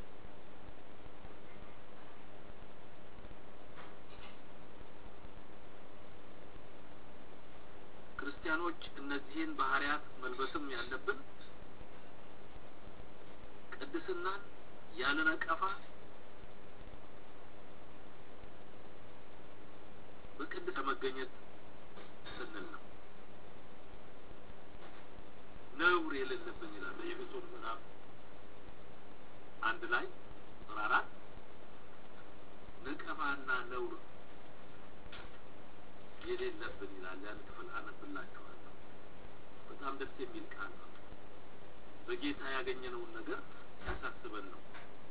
ክርስቲያኖች እነዚህን ባህሪያት መልበስም ያለብን ቅድስናን ያለ ነቀፋ በቅድስ መገኘት ስንል ነው። ነውር የሌለብን ይላል በኤፌሶን ምዕራፍ አንድ ላይ ቁጥር አራት ነቀፋና ነውር የሌለብን ይላል። ያን ክፍል አነብላችኋለሁ። በጣም ደስ የሚል ቃል ነው። በጌታ ያገኘነውን ነገር ያሳስበን ነው።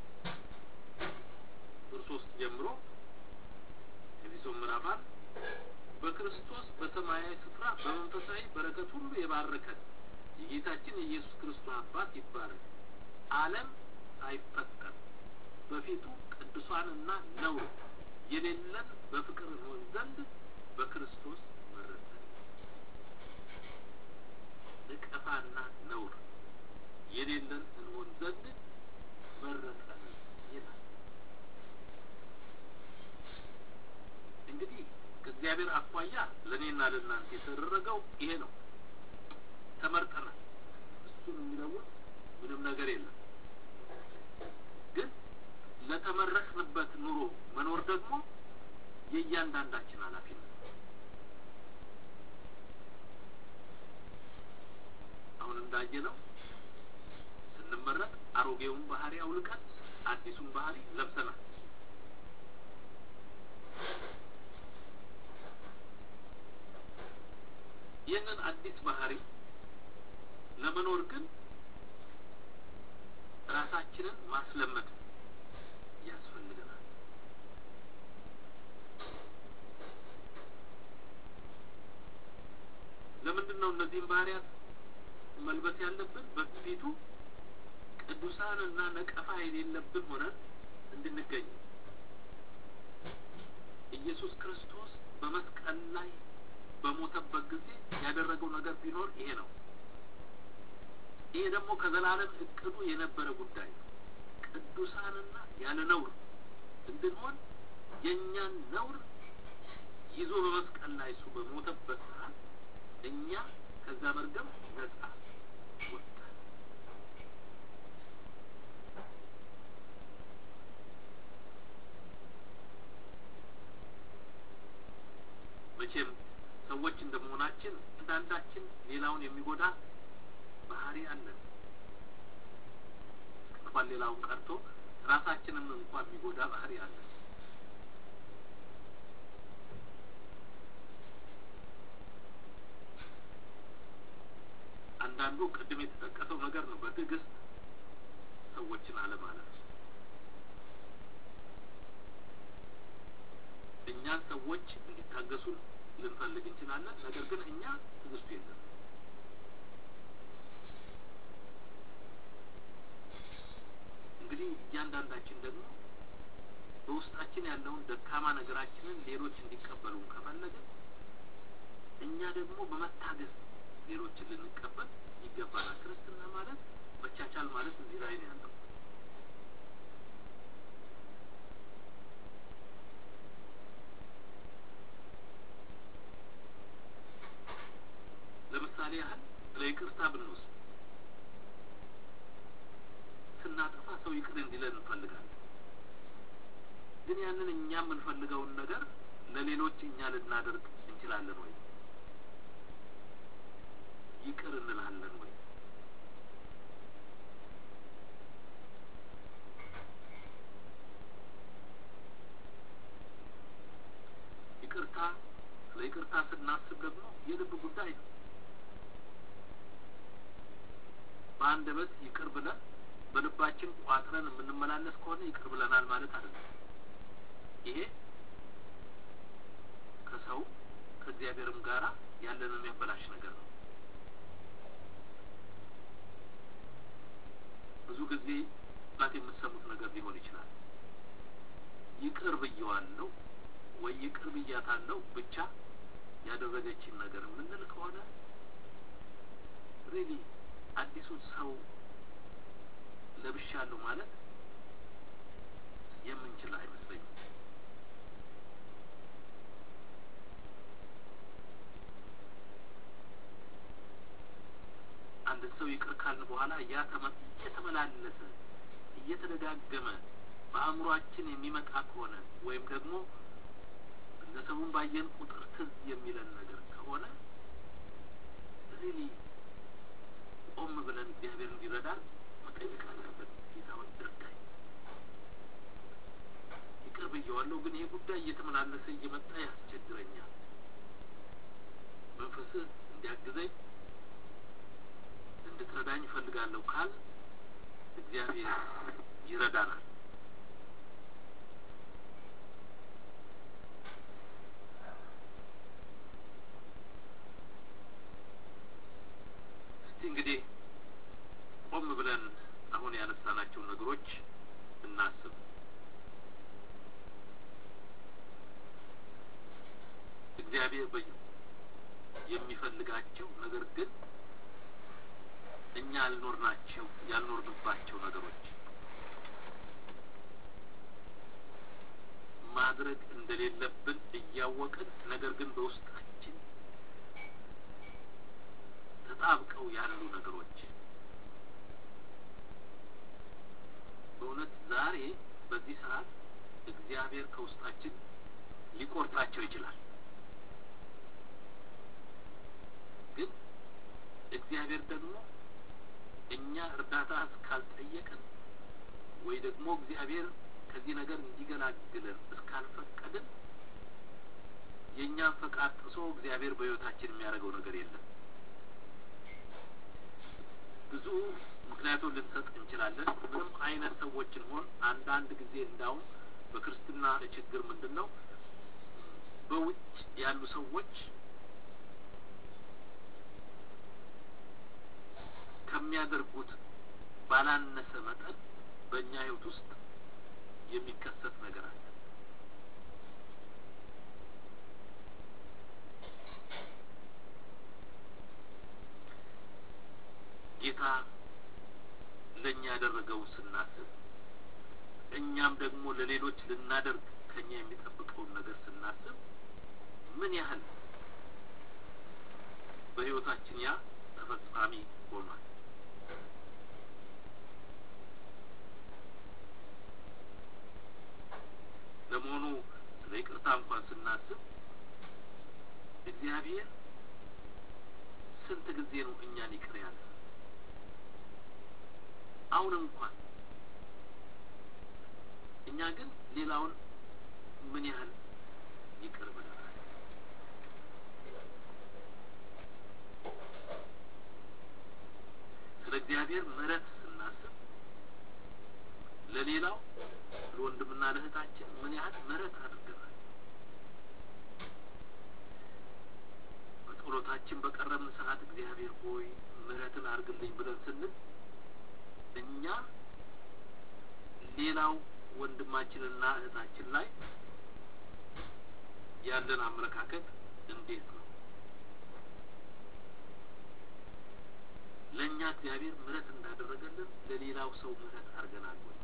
ቁጥር ሶስት ጀምሮ ኤፌሶን ምዕራፍ አንድ በክርስቶስ በሰማያዊ ስፍራ በመንፈሳዊ በረከት ሁሉ የባረከን የጌታችን የኢየሱስ ክርስቶስ አባት ይባረክ። ዓለም ሳይፈጠር በፊቱ ቅዱሳንና ነውር የሌለን በፍቅር እንሆን ዘንድ በክርስቶስ መረጠን። ነቀፋና ነውር የሌለን እንሆን ዘንድ መረጠን ይላል። እንግዲህ ከእግዚአብሔር አኳያ ለእኔና ለእናንተ የተደረገው ይሄ ነው። ተመርጠናል። እሱ እሱን የሚለውጥ ምንም ነገር የለም። ግን ለተመረጥንበት ኑሮ መኖር ደግሞ የእያንዳንዳችን ኃላፊነት አሁን እንዳየነው ስንመረጥ አሮጌውን ባህሪ አውልቀን አዲሱን ባህሪ ለብሰናል። ይህንን አዲስ ባህሪ ለመኖር ግን ራሳችንን ማስለመድ ያስፈልገናል። ለምንድን ነው እነዚህን ባህሪያት መልበስ ያለብን? በፊቱ ቅዱሳን እና ነቀፋ የሌለብን ሆነን እንድንገኝ ኢየሱስ ክርስቶስ በመስቀል ላይ በሞተበት ጊዜ ያደረገው ነገር ቢኖር ይሄ ነው። ይሄ ደግሞ ከዘላለም እቅዱ የነበረ ጉዳይ ነው። ቅዱሳንና ያለ ነውር እንድንሆን የእኛን ነውር ይዞ በመስቀል ላይ እሱ በሞተበት ሰዓት እኛ ከዛ መርገም ነጻ ወጣን። መቼም ሰዎች እንደመሆናችን አንዳንዳችን ሌላውን የሚጎዳ ባህሪ አለን። እንኳን ሌላውን ቀርቶ ራሳችንን እንኳን የሚጎዳ ባህሪ አለን። አንዳንዱ ቅድም የተጠቀሰው ነገር ነው። በትዕግስት ሰዎችን አለማለት እኛን ሰዎች እንዲታገሱን ልንፈልግ እንችላለን። ነገር ግን እኛ ትዕግስቱ የለም። እንግዲህ እያንዳንዳችን ደግሞ በውስጣችን ያለውን ደካማ ነገራችንን ሌሎች እንዲቀበሉን ከፈለግን እኛ ደግሞ በመታገስ ሌሎችን ልንቀበል ይገባናል። ክርስትና ማለት መቻቻል ማለት እዚህ ላይ ነው ያለው። ለምሳሌ ያህል ስለ ይቅርታ ብንወስድ ስናጠፋ ሰው ይቅር እንዲለን እንፈልጋለን። ግን ያንን እኛ የምንፈልገውን ነገር ለሌሎች እኛ ልናደርግ እንችላለን ወይ? ይቅር እንላለን ወይ? ይቅርታ ስለ ይቅርታ ስናስብ ደግሞ የልብ ጉዳይ ነው። በአንደበት ይቅር ብለን በልባችን ቋጥረን የምንመላለስ ከሆነ ይቅር ብለናል ማለት አይደለም። ይሄ ከሰው ከእግዚአብሔርም ጋራ ያለንን የሚያበላሽ ነገር ነው። ብዙ ጊዜ ባት የምትሰሙት ነገር ሊሆን ይችላል። ይቅር ብየዋለሁ ወይ ይቅር ብያታለሁ ብቻ ያደረገችን ነገር የምንል ከሆነ ሪሊ አዲሱን ሰው ለብሻለሁ ማለት የምንችል አይመስለኝም። አንድ ሰው ይቅር ካልን በኋላ ያ እየተመላለሰ እየተደጋገመ በአእምሯችን የሚመጣ ከሆነ ወይም ደግሞ ግለሰቡን ባየን ቁጥር ትዝ የሚለን ነገር ከሆነ ሪሊ ቆም ብለን እግዚአብሔር እንዲረዳን መጠየቅ አለብን። ጌታ ሆይ እርዳኝ፣ ይቅር ብየዋለሁ፣ ግን ይሄ ጉዳይ እየተመላለሰ እየመጣ ያስቸግረኛል። መንፈስህ እንዲያግዘኝ እንድትረዳኝ እፈልጋለሁ ካል እግዚአብሔር ይረዳናል። እስቲ እንግዲህ ቆም ብለን አሁን ያነሳናቸውን ነገሮች እናስብ። እግዚአብሔር በ የሚፈልጋቸው ነገር ግን እኛ ያልኖርናቸው ያልኖርንባቸው ነገሮች ማድረግ እንደሌለብን እያወቅን ነገር ግን በውስጣችን ተጣብቀው ያሉ ነገሮች በእውነት ዛሬ በዚህ ሰዓት እግዚአብሔር ከውስጣችን ሊቆርጣቸው ይችላል። ግን እግዚአብሔር ደግሞ እኛ እርዳታ እስካልጠየቅን ወይ ደግሞ እግዚአብሔር ከዚህ ነገር እንዲገላግለን እስካልፈቀድን የእኛን ፈቃድ ጥሶ እግዚአብሔር በሕይወታችን የሚያደርገው ነገር የለም። ብዙ ምክንያቱም ልንሰጥ እንችላለን። ምንም አይነት ሰዎች እንሆን አንዳንድ ጊዜ እንዳውም በክርስትና ችግር ምንድን ነው በውጭ ያሉ ሰዎች ከሚያደርጉት ባላነሰ መጠን በእኛ ሕይወት ውስጥ የሚከሰት ነገር አለ። ጌታ ለእኛ ያደረገው ስናስብ እኛም ደግሞ ለሌሎች ልናደርግ ከኛ የሚጠብቀውን ነገር ስናስብ ምን ያህል በሕይወታችን ያ ተፈጻሚ ሆኗል። ለመሆኑ ስለ ይቅርታ እንኳን ስናስብ እግዚአብሔር ስንት ጊዜ ነው እኛን ይቅር ያለ? አሁን እንኳን እኛ ግን ሌላውን ምን ያህል ይቅር ብለናል? ስለ እግዚአብሔር ምሕረት ስናስብ ለሌላው ለወንድምና ለእህታችን ምን ያህል ምሕረት አድርገናል? በጸሎታችን በቀረብን ሰዓት እግዚአብሔር ሆይ ምሕረትን አድርግልኝ ብለን ስንል እኛ ሌላው ወንድማችንና እህታችን ላይ ያለን አመለካከት እንዴት ነው? ለእኛ እግዚአብሔር ምሕረት እንዳደረገልን ለሌላው ሰው ምሕረት አድርገናል ወይ?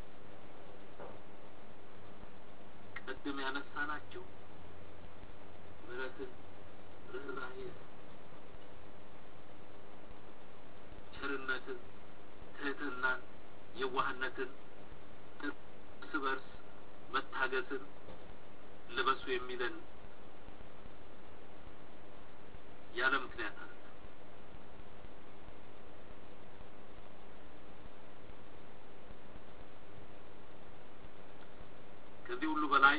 ቅድም ያነሳናቸው ምሕረትን፣ ርኅራኄን፣ ቸርነትን፣ ትህትናን፣ የዋህነትን፣ እርስ በርስ መታገስን ልበሱ የሚለን ያለ ምክንያት አለ። ከዚህ ሁሉ በላይ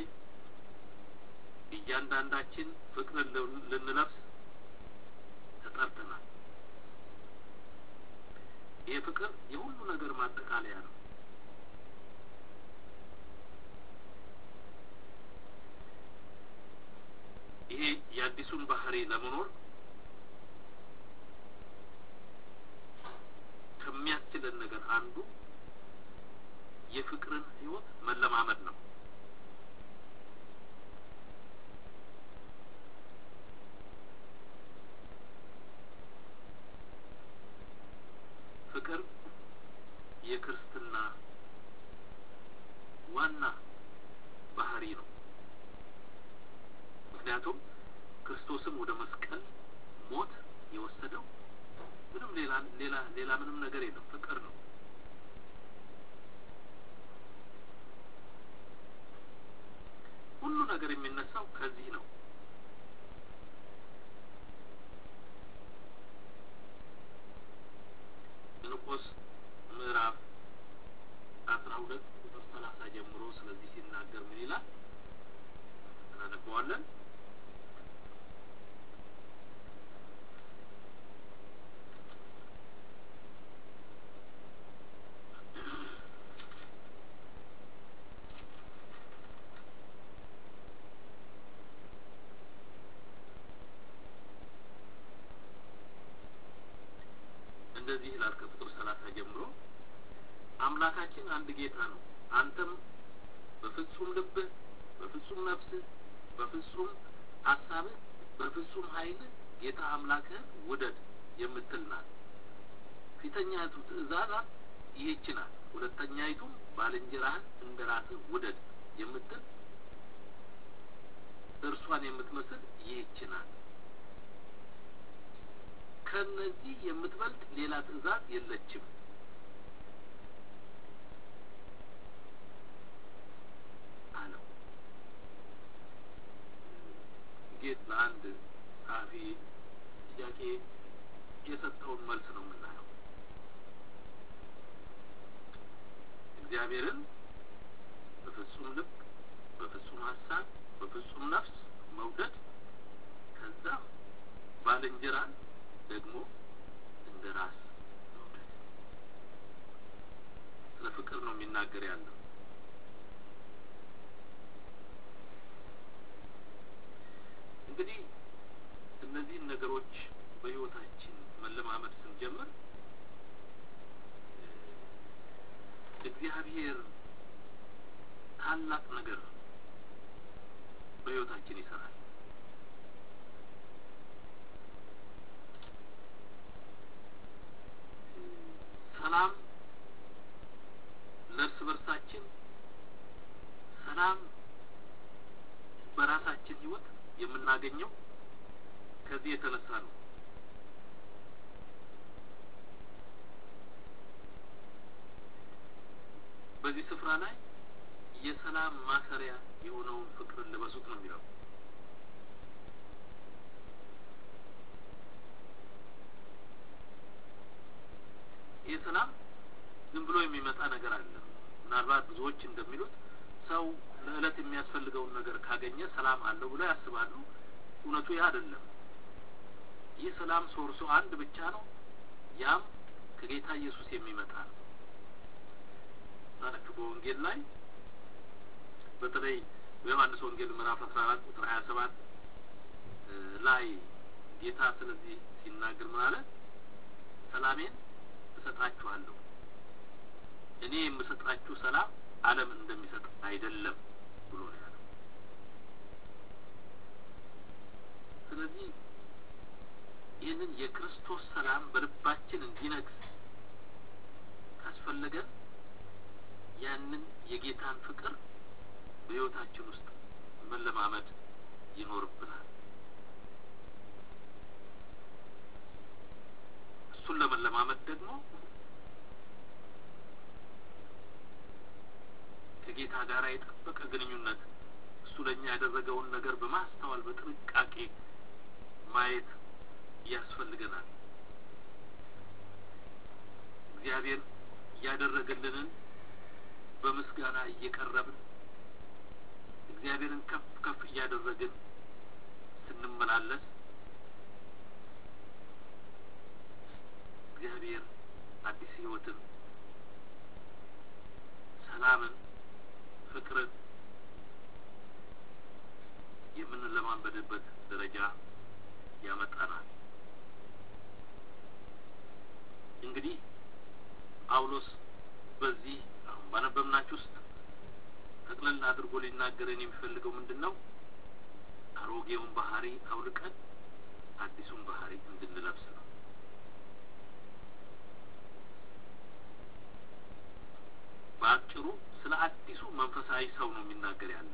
እያንዳንዳችን ፍቅርን ልንለብስ ተጠርተናል። ይህ ፍቅር የሁሉ ነገር ማጠቃለያ ነው። ይሄ የአዲሱን ባህሪ ለመኖር ከሚያስችለን ነገር አንዱ የፍቅርን ሕይወት መለማመድ ነው። ፍቅር የክርስትና ዋና ባህሪ ነው። ምክንያቱም ክርስቶስም ወደ መስቀል ሞት የወሰደው ምንም ሌላ ሌላ ሌላ ምንም ነገር የለም፣ ፍቅር ነው። ሁሉ ነገር የሚነሳው ከዚህ ነው። ፊልጵስዩስ ምዕራፍ አስራ ሁለት ቁጥር ሰላሳ ጀምሮ ስለዚህ ሲናገር ምን ይላል? እናነበዋለን። እንደዚህ ይላል ከቁጥር ሰላሳ ጀምሮ አምላካችን አንድ ጌታ ነው። አንተም በፍጹም ልብህ፣ በፍጹም ነፍስህ፣ በፍጹም ሀሳብህ፣ በፍጹም ኃይልህ ጌታ አምላክህን ውደድ የምትል ናት። ፊተኛይቱ ትእዛዛት ይህች ናት። ሁለተኛይቱም ባልንጀራህን እንደ ራስህ ውደድ የምትል እርሷን የምትመስል ይህች ናት። ከነዚህ የምትበልጥ ሌላ ትእዛዝ የለችም። ወንጌል ለአንድ ጸሐፊ ጥያቄ የሰጠውን መልስ ነው የምናየው። እግዚአብሔርን በፍጹም ልብ፣ በፍጹም ሀሳብ፣ በፍጹም ነፍስ መውደድ ከዛ ባልንጀራን ደግሞ እንደ ራስ መውደድ። ስለ ፍቅር ነው የሚናገር ያለው። እንግዲህ እነዚህን ነገሮች በሕይወታችን መለማመድ ስንጀምር እግዚአብሔር ታላቅ ነገር በሕይወታችን ይሰራል። ሰላም ለእርስ በርሳችን፣ ሰላም በራሳችን ሕይወት የምናገኘው ከዚህ የተነሳ ነው። በዚህ ስፍራ ላይ የሰላም ማሰሪያ የሆነውን ፍቅርን ልበሱት ነው የሚለው። ይህ ሰላም ዝም ብሎ የሚመጣ ነገር አለ። ምናልባት ብዙዎች እንደሚሉት ሰው ለዕለት የሚያስፈልገውን ነገር ካገኘ ሰላም አለው ብለው ያስባሉ። እውነቱ ይህ አይደለም። ይህ ሰላም ሶርሱ አንድ ብቻ ነው። ያም ከጌታ ኢየሱስ የሚመጣ ነው። ታችሁ በወንጌል ላይ በተለይ በዮሐንስ ወንጌል ምዕራፍ አስራ አራት ቁጥር ሀያ ሰባት ላይ ጌታ ስለዚህ ሲናገር ምን አለ? ሰላሜን እሰጣችኋለሁ፣ እኔ የምሰጣችሁ ሰላም ዓለም እንደሚሰጥ አይደለም ብሎ ነው ያለው። ስለዚህ ይህንን የክርስቶስ ሰላም በልባችን እንዲነግስ ካስፈለገን ያንን የጌታን ፍቅር በሕይወታችን ውስጥ መለማመድ ይኖርብናል። እሱን ለመለማመድ ደግሞ ከጌታ ጋር የጠበቀ ግንኙነት እሱ ለእኛ ያደረገውን ነገር በማስተዋል በጥንቃቄ ማየት ያስፈልገናል። እግዚአብሔር ያደረገልንን በምስጋና እየቀረብን እግዚአብሔርን ከፍ ከፍ እያደረግን ስንመላለስ እግዚአብሔር አዲስ ሕይወትን፣ ሰላምን፣ ፍቅርን የምንለማንበድበት ደረጃ ያመጣናል። እንግዲህ ጳውሎስ በዚህ አሁን ባነበብናችሁ ውስጥ ጠቅለል አድርጎ ሊናገረን የሚፈልገው ምንድን ነው? አሮጌውን ባህሪ አውልቀን አዲሱን ባህሪ እንድንለብስ ነው። በአጭሩ ስለ አዲሱ መንፈሳዊ ሰው ነው የሚናገር ያለ።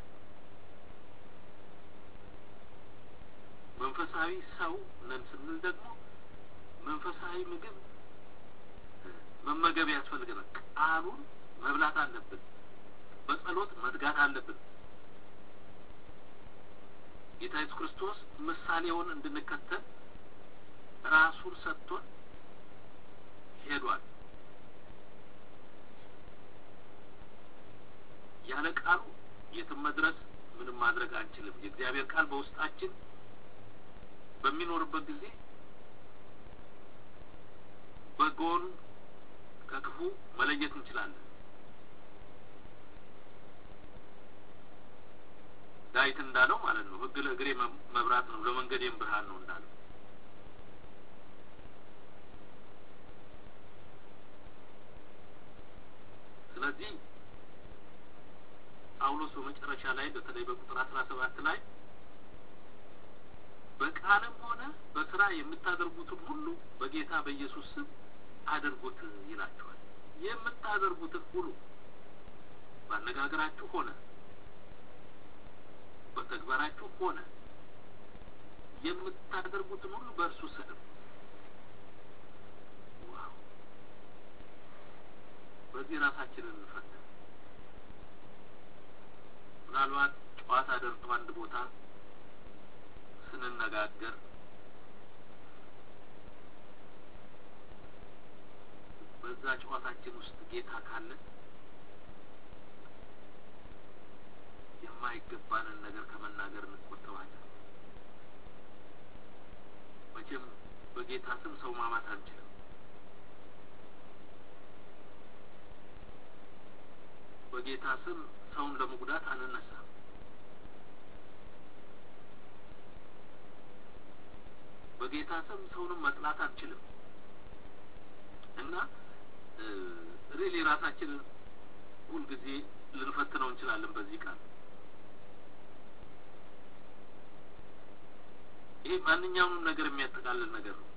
መንፈሳዊ ሰው ነን ስንል ደግሞ መንፈሳዊ ምግብ መመገብ ያስፈልገናል። ቃሉን መብላት አለብን። በጸሎት መትጋት አለብን። ጌታ ኢየሱስ ክርስቶስ ምሳሌውን እንድንከተል ራሱን ሰጥቶን ሄዷል። ያለ ቃሉ የትም መድረስ ምንም ማድረግ አንችልም። የእግዚአብሔር ቃል በውስጣችን በሚኖርበት ጊዜ በጎን ከክፉ መለየት እንችላለን። ዳዊት እንዳለው ማለት ነው፣ ሕግ ለእግሬ መብራት ነው፣ ለመንገዴም ብርሃን ነው እንዳለው። ስለዚህ ጳውሎስ በመጨረሻ ላይ በተለይ በቁጥር አስራ ሰባት ላይ በቃልም ሆነ በስራ የምታደርጉትን ሁሉ በጌታ በኢየሱስ ስም አድርጉት ይላችኋል። የምታደርጉትን ሁሉ ባነጋገራችሁ ሆነ በተግባራችሁ ሆነ የምታደርጉትን ሁሉ በእርሱ ስም። ዋው! በዚህ ራሳችንን እንፈትን። ምናልባት ጨዋታ ደርቶ አንድ ቦታ ስንነጋገር በዛ ጨዋታችን ውስጥ ጌታ ካለ የማይገባንን ነገር ከመናገር እንቆጠባለን። መቼም በጌታ ስም ሰው ማማት አንችልም። በጌታ ስም ሰውን ለመጉዳት አንነሳም። በጌታ ስም ሰውንም መጥላት አንችልም እና ሪሊ ራሳችንን ሁልጊዜ ልንፈትነው እንችላለን በዚህ ቃል። ይሄ ማንኛውንም ነገር የሚያጠቃልል ነገር ነው።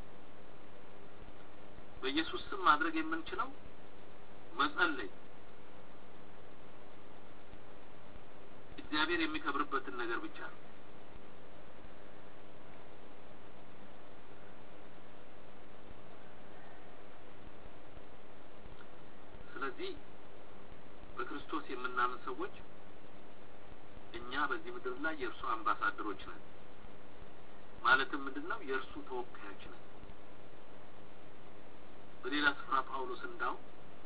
በኢየሱስ ስም ማድረግ የምንችለው መጸለይ፣ እግዚአብሔር የሚከብርበትን ነገር ብቻ ነው። ስለዚህ በክርስቶስ የምናምን ሰዎች እኛ በዚህ ምድር ላይ የእርሱ አምባሳደሮች ነን። ማለትም ምንድን ነው? የእርሱ ተወካዮች ነን። በሌላ ስፍራ ጳውሎስ እንዳው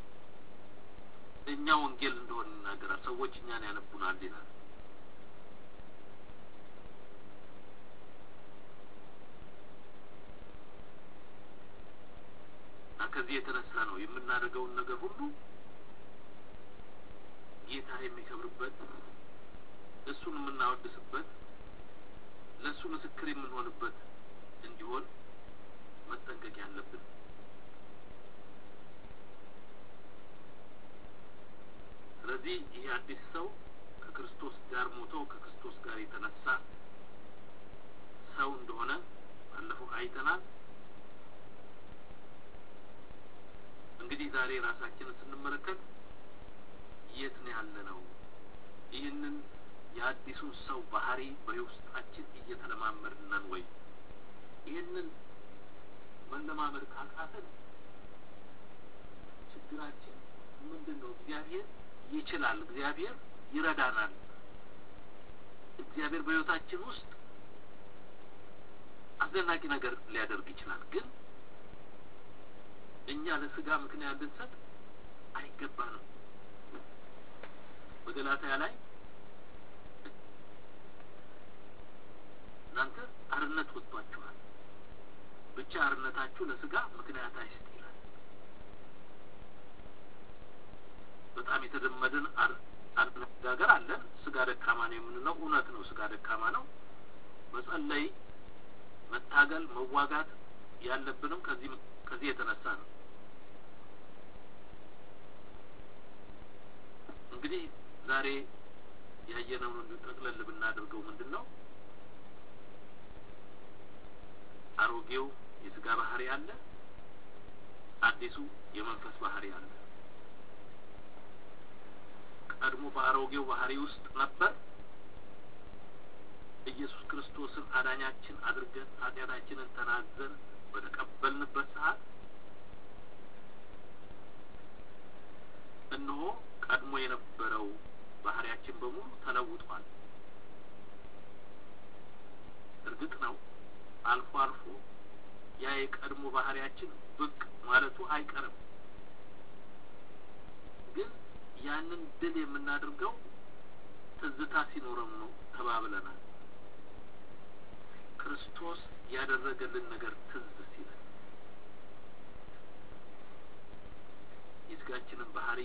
እኛ ወንጌል እንደሆን ይናገራል። ሰዎች እኛን ያነቡናል ይላል። እና ከዚህ የተነሳ ነው የምናደርገውን ነገር ሁሉ ጌታ የሚከብርበት እሱን የምናወድስበት ለእሱ ምስክር የምንሆንበት እንዲሆን መጠንቀቅ ያለብን። ስለዚህ ይህ አዲስ ሰው ከክርስቶስ ጋር ሞቶ ከክርስቶስ ጋር የተነሳ ሰው እንደሆነ ባለፈው አይተናል። እንግዲህ ዛሬ ራሳችንን ስንመለከት የት ነው ያለ ነው? ይህንን የአዲሱን ሰው ባህሪ በውስጣችን እየተለማመድን ነን ወይ? ይህንን መለማመድ ካቃተን ችግራችን ምንድን ነው? እግዚአብሔር ይችላል። እግዚአብሔር ይረዳናል። እግዚአብሔር በሕይወታችን ውስጥ አስደናቂ ነገር ሊያደርግ ይችላል። ግን እኛ ለስጋ ምክንያት ልንሰጥ አይገባንም። በገላትያ ላይ እናንተ አርነት ወጥቷችኋል፣ ብቻ አርነታችሁ ለስጋ ምክንያት አይስጥ ይላል። በጣም የተለመደን አነጋገር አለን። ስጋ ደካማ ነው የምንለው እውነት ነው። ስጋ ደካማ ነው። መጸለይ፣ መታገል፣ መዋጋት ያለብንም ከዚህ ከዚህ የተነሳ ነው። እንግዲህ ዛሬ ያየነውን እንዲሁ ጠቅለል ብናደርገው ምንድን ነው አሮጌው የስጋ ባህሪ አለ፣ አዲሱ የመንፈስ ባህሪ አለ። ቀድሞ በአሮጌው ባህሪ ውስጥ ነበር። ኢየሱስ ክርስቶስን አዳኛችን አድርገን ኃጢአታችንን ተናዘን በተቀበልንበት ሰዓት እነሆ ቀድሞ የነበረው ባህሪያችን በሙሉ ተለውጧል። እርግጥ ነው አልፎ አልፎ ያ የቀድሞ ባህሪያችን ብቅ ማለቱ አይቀርም። ግን ያንን ድል የምናደርገው ትዝታ ሲኖረም ነው ተባብለናል። ክርስቶስ ያደረገልን ነገር ትዝ ሲለን የስጋችንን ባህሪ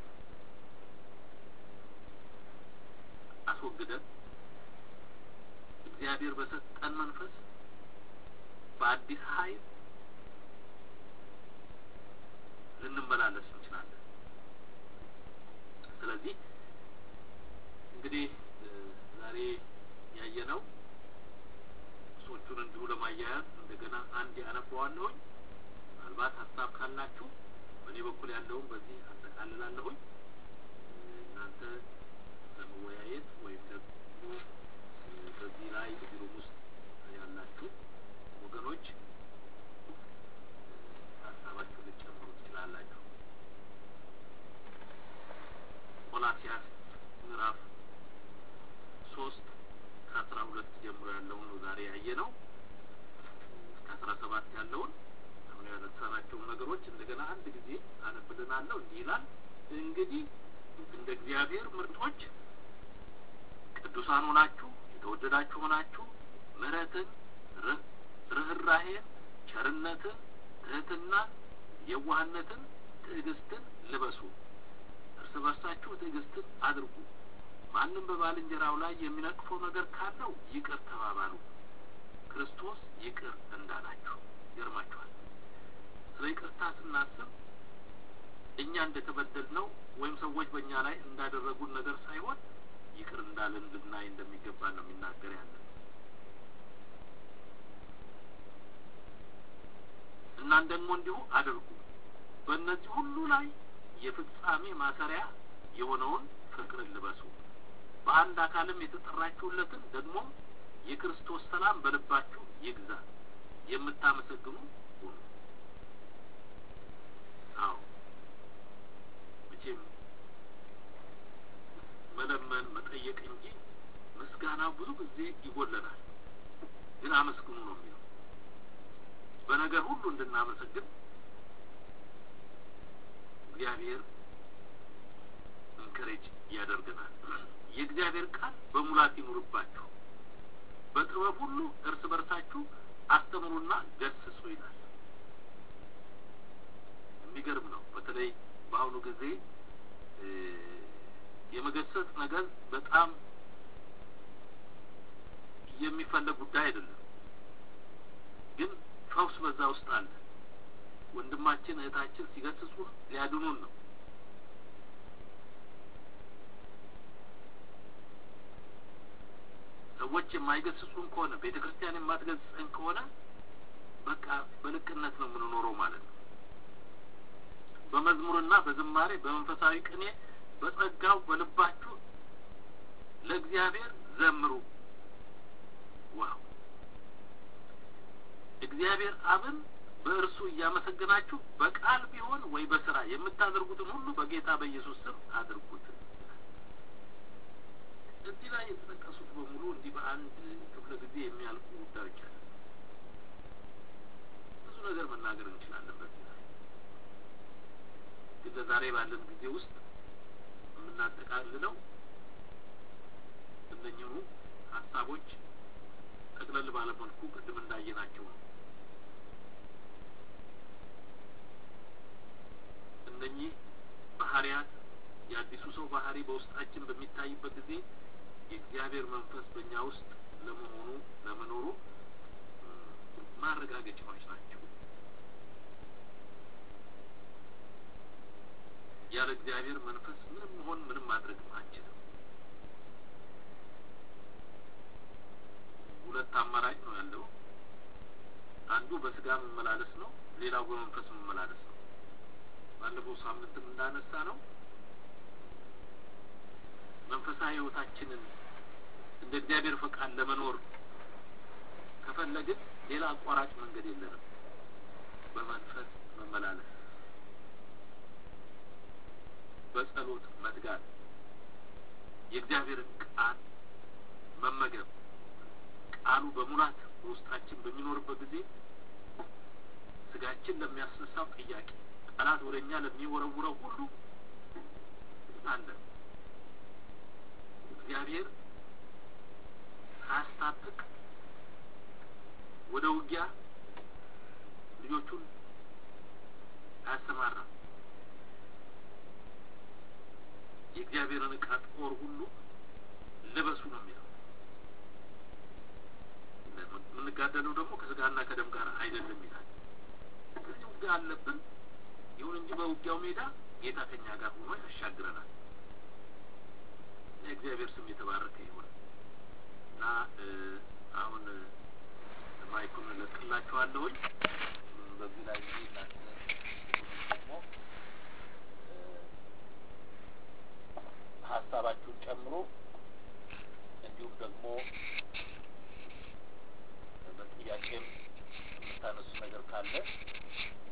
አስወግደን እግዚአብሔር በሰጠን መንፈስ በአዲስ ኃይል ልንመላለስ እንችላለን። ስለዚህ እንግዲህ ዛሬ ያየነው ሶቹን እንዲሁ ለማያያዝ እንደገና አንድ ያነባዋለሁኝ። ምናልባት ሀሳብ ካላችሁ በእኔ በኩል ያለውን በዚህ አጠቃልላለሁኝ። እናንተ ለመወያየት ወይም ደግሞ በዚህ ላይ ቢሮም ውስጥ ያላችሁ ወገኖች ሀሳባችሁ ልጨምሩ ትችላላችሁ። ቆላሲያስ ምዕራፍ ሶስት ከአስራ ሁለት ጀምሮ ያለውን ነው ዛሬ ያየ ነው። እስከ አስራ ሰባት ያለውን አሁን ያነሳናቸውን ነገሮች እንደገና አንድ ጊዜ አነብልናለሁ። እንዲህ ይላል እንግዲህ እንደ እግዚአብሔር ምርጦች ቅዱሳን ሆናችሁ የተወደዳችሁ ሆናችሁ ምሕረትን፣ ርኅራሄን፣ ቸርነትን፣ ትህትናን፣ የዋህነትን፣ ትዕግስትን ልበሱ። እርስ በርሳችሁ ትዕግስትን አድርጉ። ማንም በባልንጀራው ላይ የሚነቅፈው ነገር ካለው ይቅር ተባባሉ፣ ክርስቶስ ይቅር እንዳላችሁ። ይገርማችኋል። ስለ ይቅርታ ስናስብ እኛ እንደተበደል ነው ወይም ሰዎች በእኛ ላይ እንዳደረጉን ነገር ሳይሆን ይቅር እንዳለን ልናይ እንደሚገባ ነው የሚናገር ያለን። እናን ደግሞ እንዲሁ አድርጉ። በእነዚህ ሁሉ ላይ የፍጻሜ ማሰሪያ የሆነውን ፍቅርን ልበሱ። በአንድ አካልም የተጠራችሁለትን ደግሞም የክርስቶስ ሰላም በልባችሁ ይግዛ። የምታመሰግኑ ሁኑ። አዎ መቼም መለመን መጠየቅ እንጂ ምስጋናው ብዙ ጊዜ ይጎለናል። ግን አመስግኑ ነው የሚለው። በነገር ሁሉ እንድናመሰግን እግዚአብሔር እንከሬጅ ያደርገናል። የእግዚአብሔር ቃል በሙላት ይኑርባችሁ፣ በጥበብ ሁሉ እርስ በርሳችሁ አስተምሩና ገስጹ ይላል። የሚገርም ነው። በተለይ በአሁኑ ጊዜ የመገሰጽ ነገር በጣም የሚፈለግ ጉዳይ አይደለም። ግን ፈውስ በዛ ውስጥ አለ። ወንድማችን እህታችን ሲገስጹን ሊያድኑን ነው። ሰዎች የማይገስጹን ከሆነ ቤተ ክርስቲያን የማትገስጸን ከሆነ በቃ በልቅነት ነው የምንኖረው ማለት ነው። በመዝሙርና በዝማሬ በመንፈሳዊ ቅኔ በጸጋው በልባችሁ ለእግዚአብሔር ዘምሩ። ዋው! እግዚአብሔር አብን በእርሱ እያመሰገናችሁ በቃል ቢሆን ወይ በስራ የምታደርጉትን ሁሉ በጌታ በኢየሱስ ስም አድርጉት። እዚህ ላይ የተጠቀሱት በሙሉ እንዲህ በአንድ ክፍለ ጊዜ የሚያልቁ ጉዳዮች አለ። ብዙ ነገር መናገር እንችላለን በዚህ ላይ ግን ለዛሬ ባለን ጊዜ ውስጥ የምናጠቃልለው እነኚሁ ሀሳቦች ጠቅለል ባለመልኩ ቅድም እንዳየናቸው ነው። እነኚህ ባህሪያት የአዲሱ ሰው ባህሪ በውስጣችን በሚታይበት ጊዜ የእግዚአብሔር መንፈስ በእኛ ውስጥ ለመሆኑ ለመኖሩ ማረጋገጫዎች ናቸው። ያለ እግዚአብሔር መንፈስ ምንም መሆን ምንም ማድረግ አንችልም። ሁለት አማራጭ ነው ያለው። አንዱ በስጋ መመላለስ ነው፣ ሌላው በመንፈስ መመላለስ ነው። ባለፈው ሳምንትም እንዳነሳ ነው መንፈሳዊ ሕይወታችንን እንደ እግዚአብሔር ፈቃድ ለመኖር ከፈለግን ሌላ አቋራጭ መንገድ የለንም። በመንፈስ መመላለስ፣ በጸሎት መትጋት፣ የእግዚአብሔርን ቃል መመገብ ቃሉ በሙላት በውስጣችን በሚኖርበት ጊዜ ስጋችን ለሚያስነሳው ጥያቄ ጠላት ወደ እኛ ለሚወረውረው ሁሉ አለን። እግዚአብሔር ሳያስታጥቅ ወደ ውጊያ ልጆቹን አያሰማራም። የእግዚአብሔርን ዕቃ ጦር ሁሉ ልበሱ ነው የሚለው። የምንጋደለው ደግሞ ከስጋና ከደም ጋር አይደለም ይላል። ስለዚህ ውጊያ አለብን። ይሁን እንጂ በውጊያው ሜዳ ጌታ ከኛ ጋር ሆኖ ያሻግረናል። የእግዚአብሔር ስም የተባረከ ይሁን እና አሁን ማይኩን እለቅላችኋለሁኝ። በዚህ ላይ እንግዲህ እናንተ ደግሞ ሀሳባችሁን ጨምሮ እንዲሁም ደግሞ በጥያቄም የምታነሱ ነገር ካለ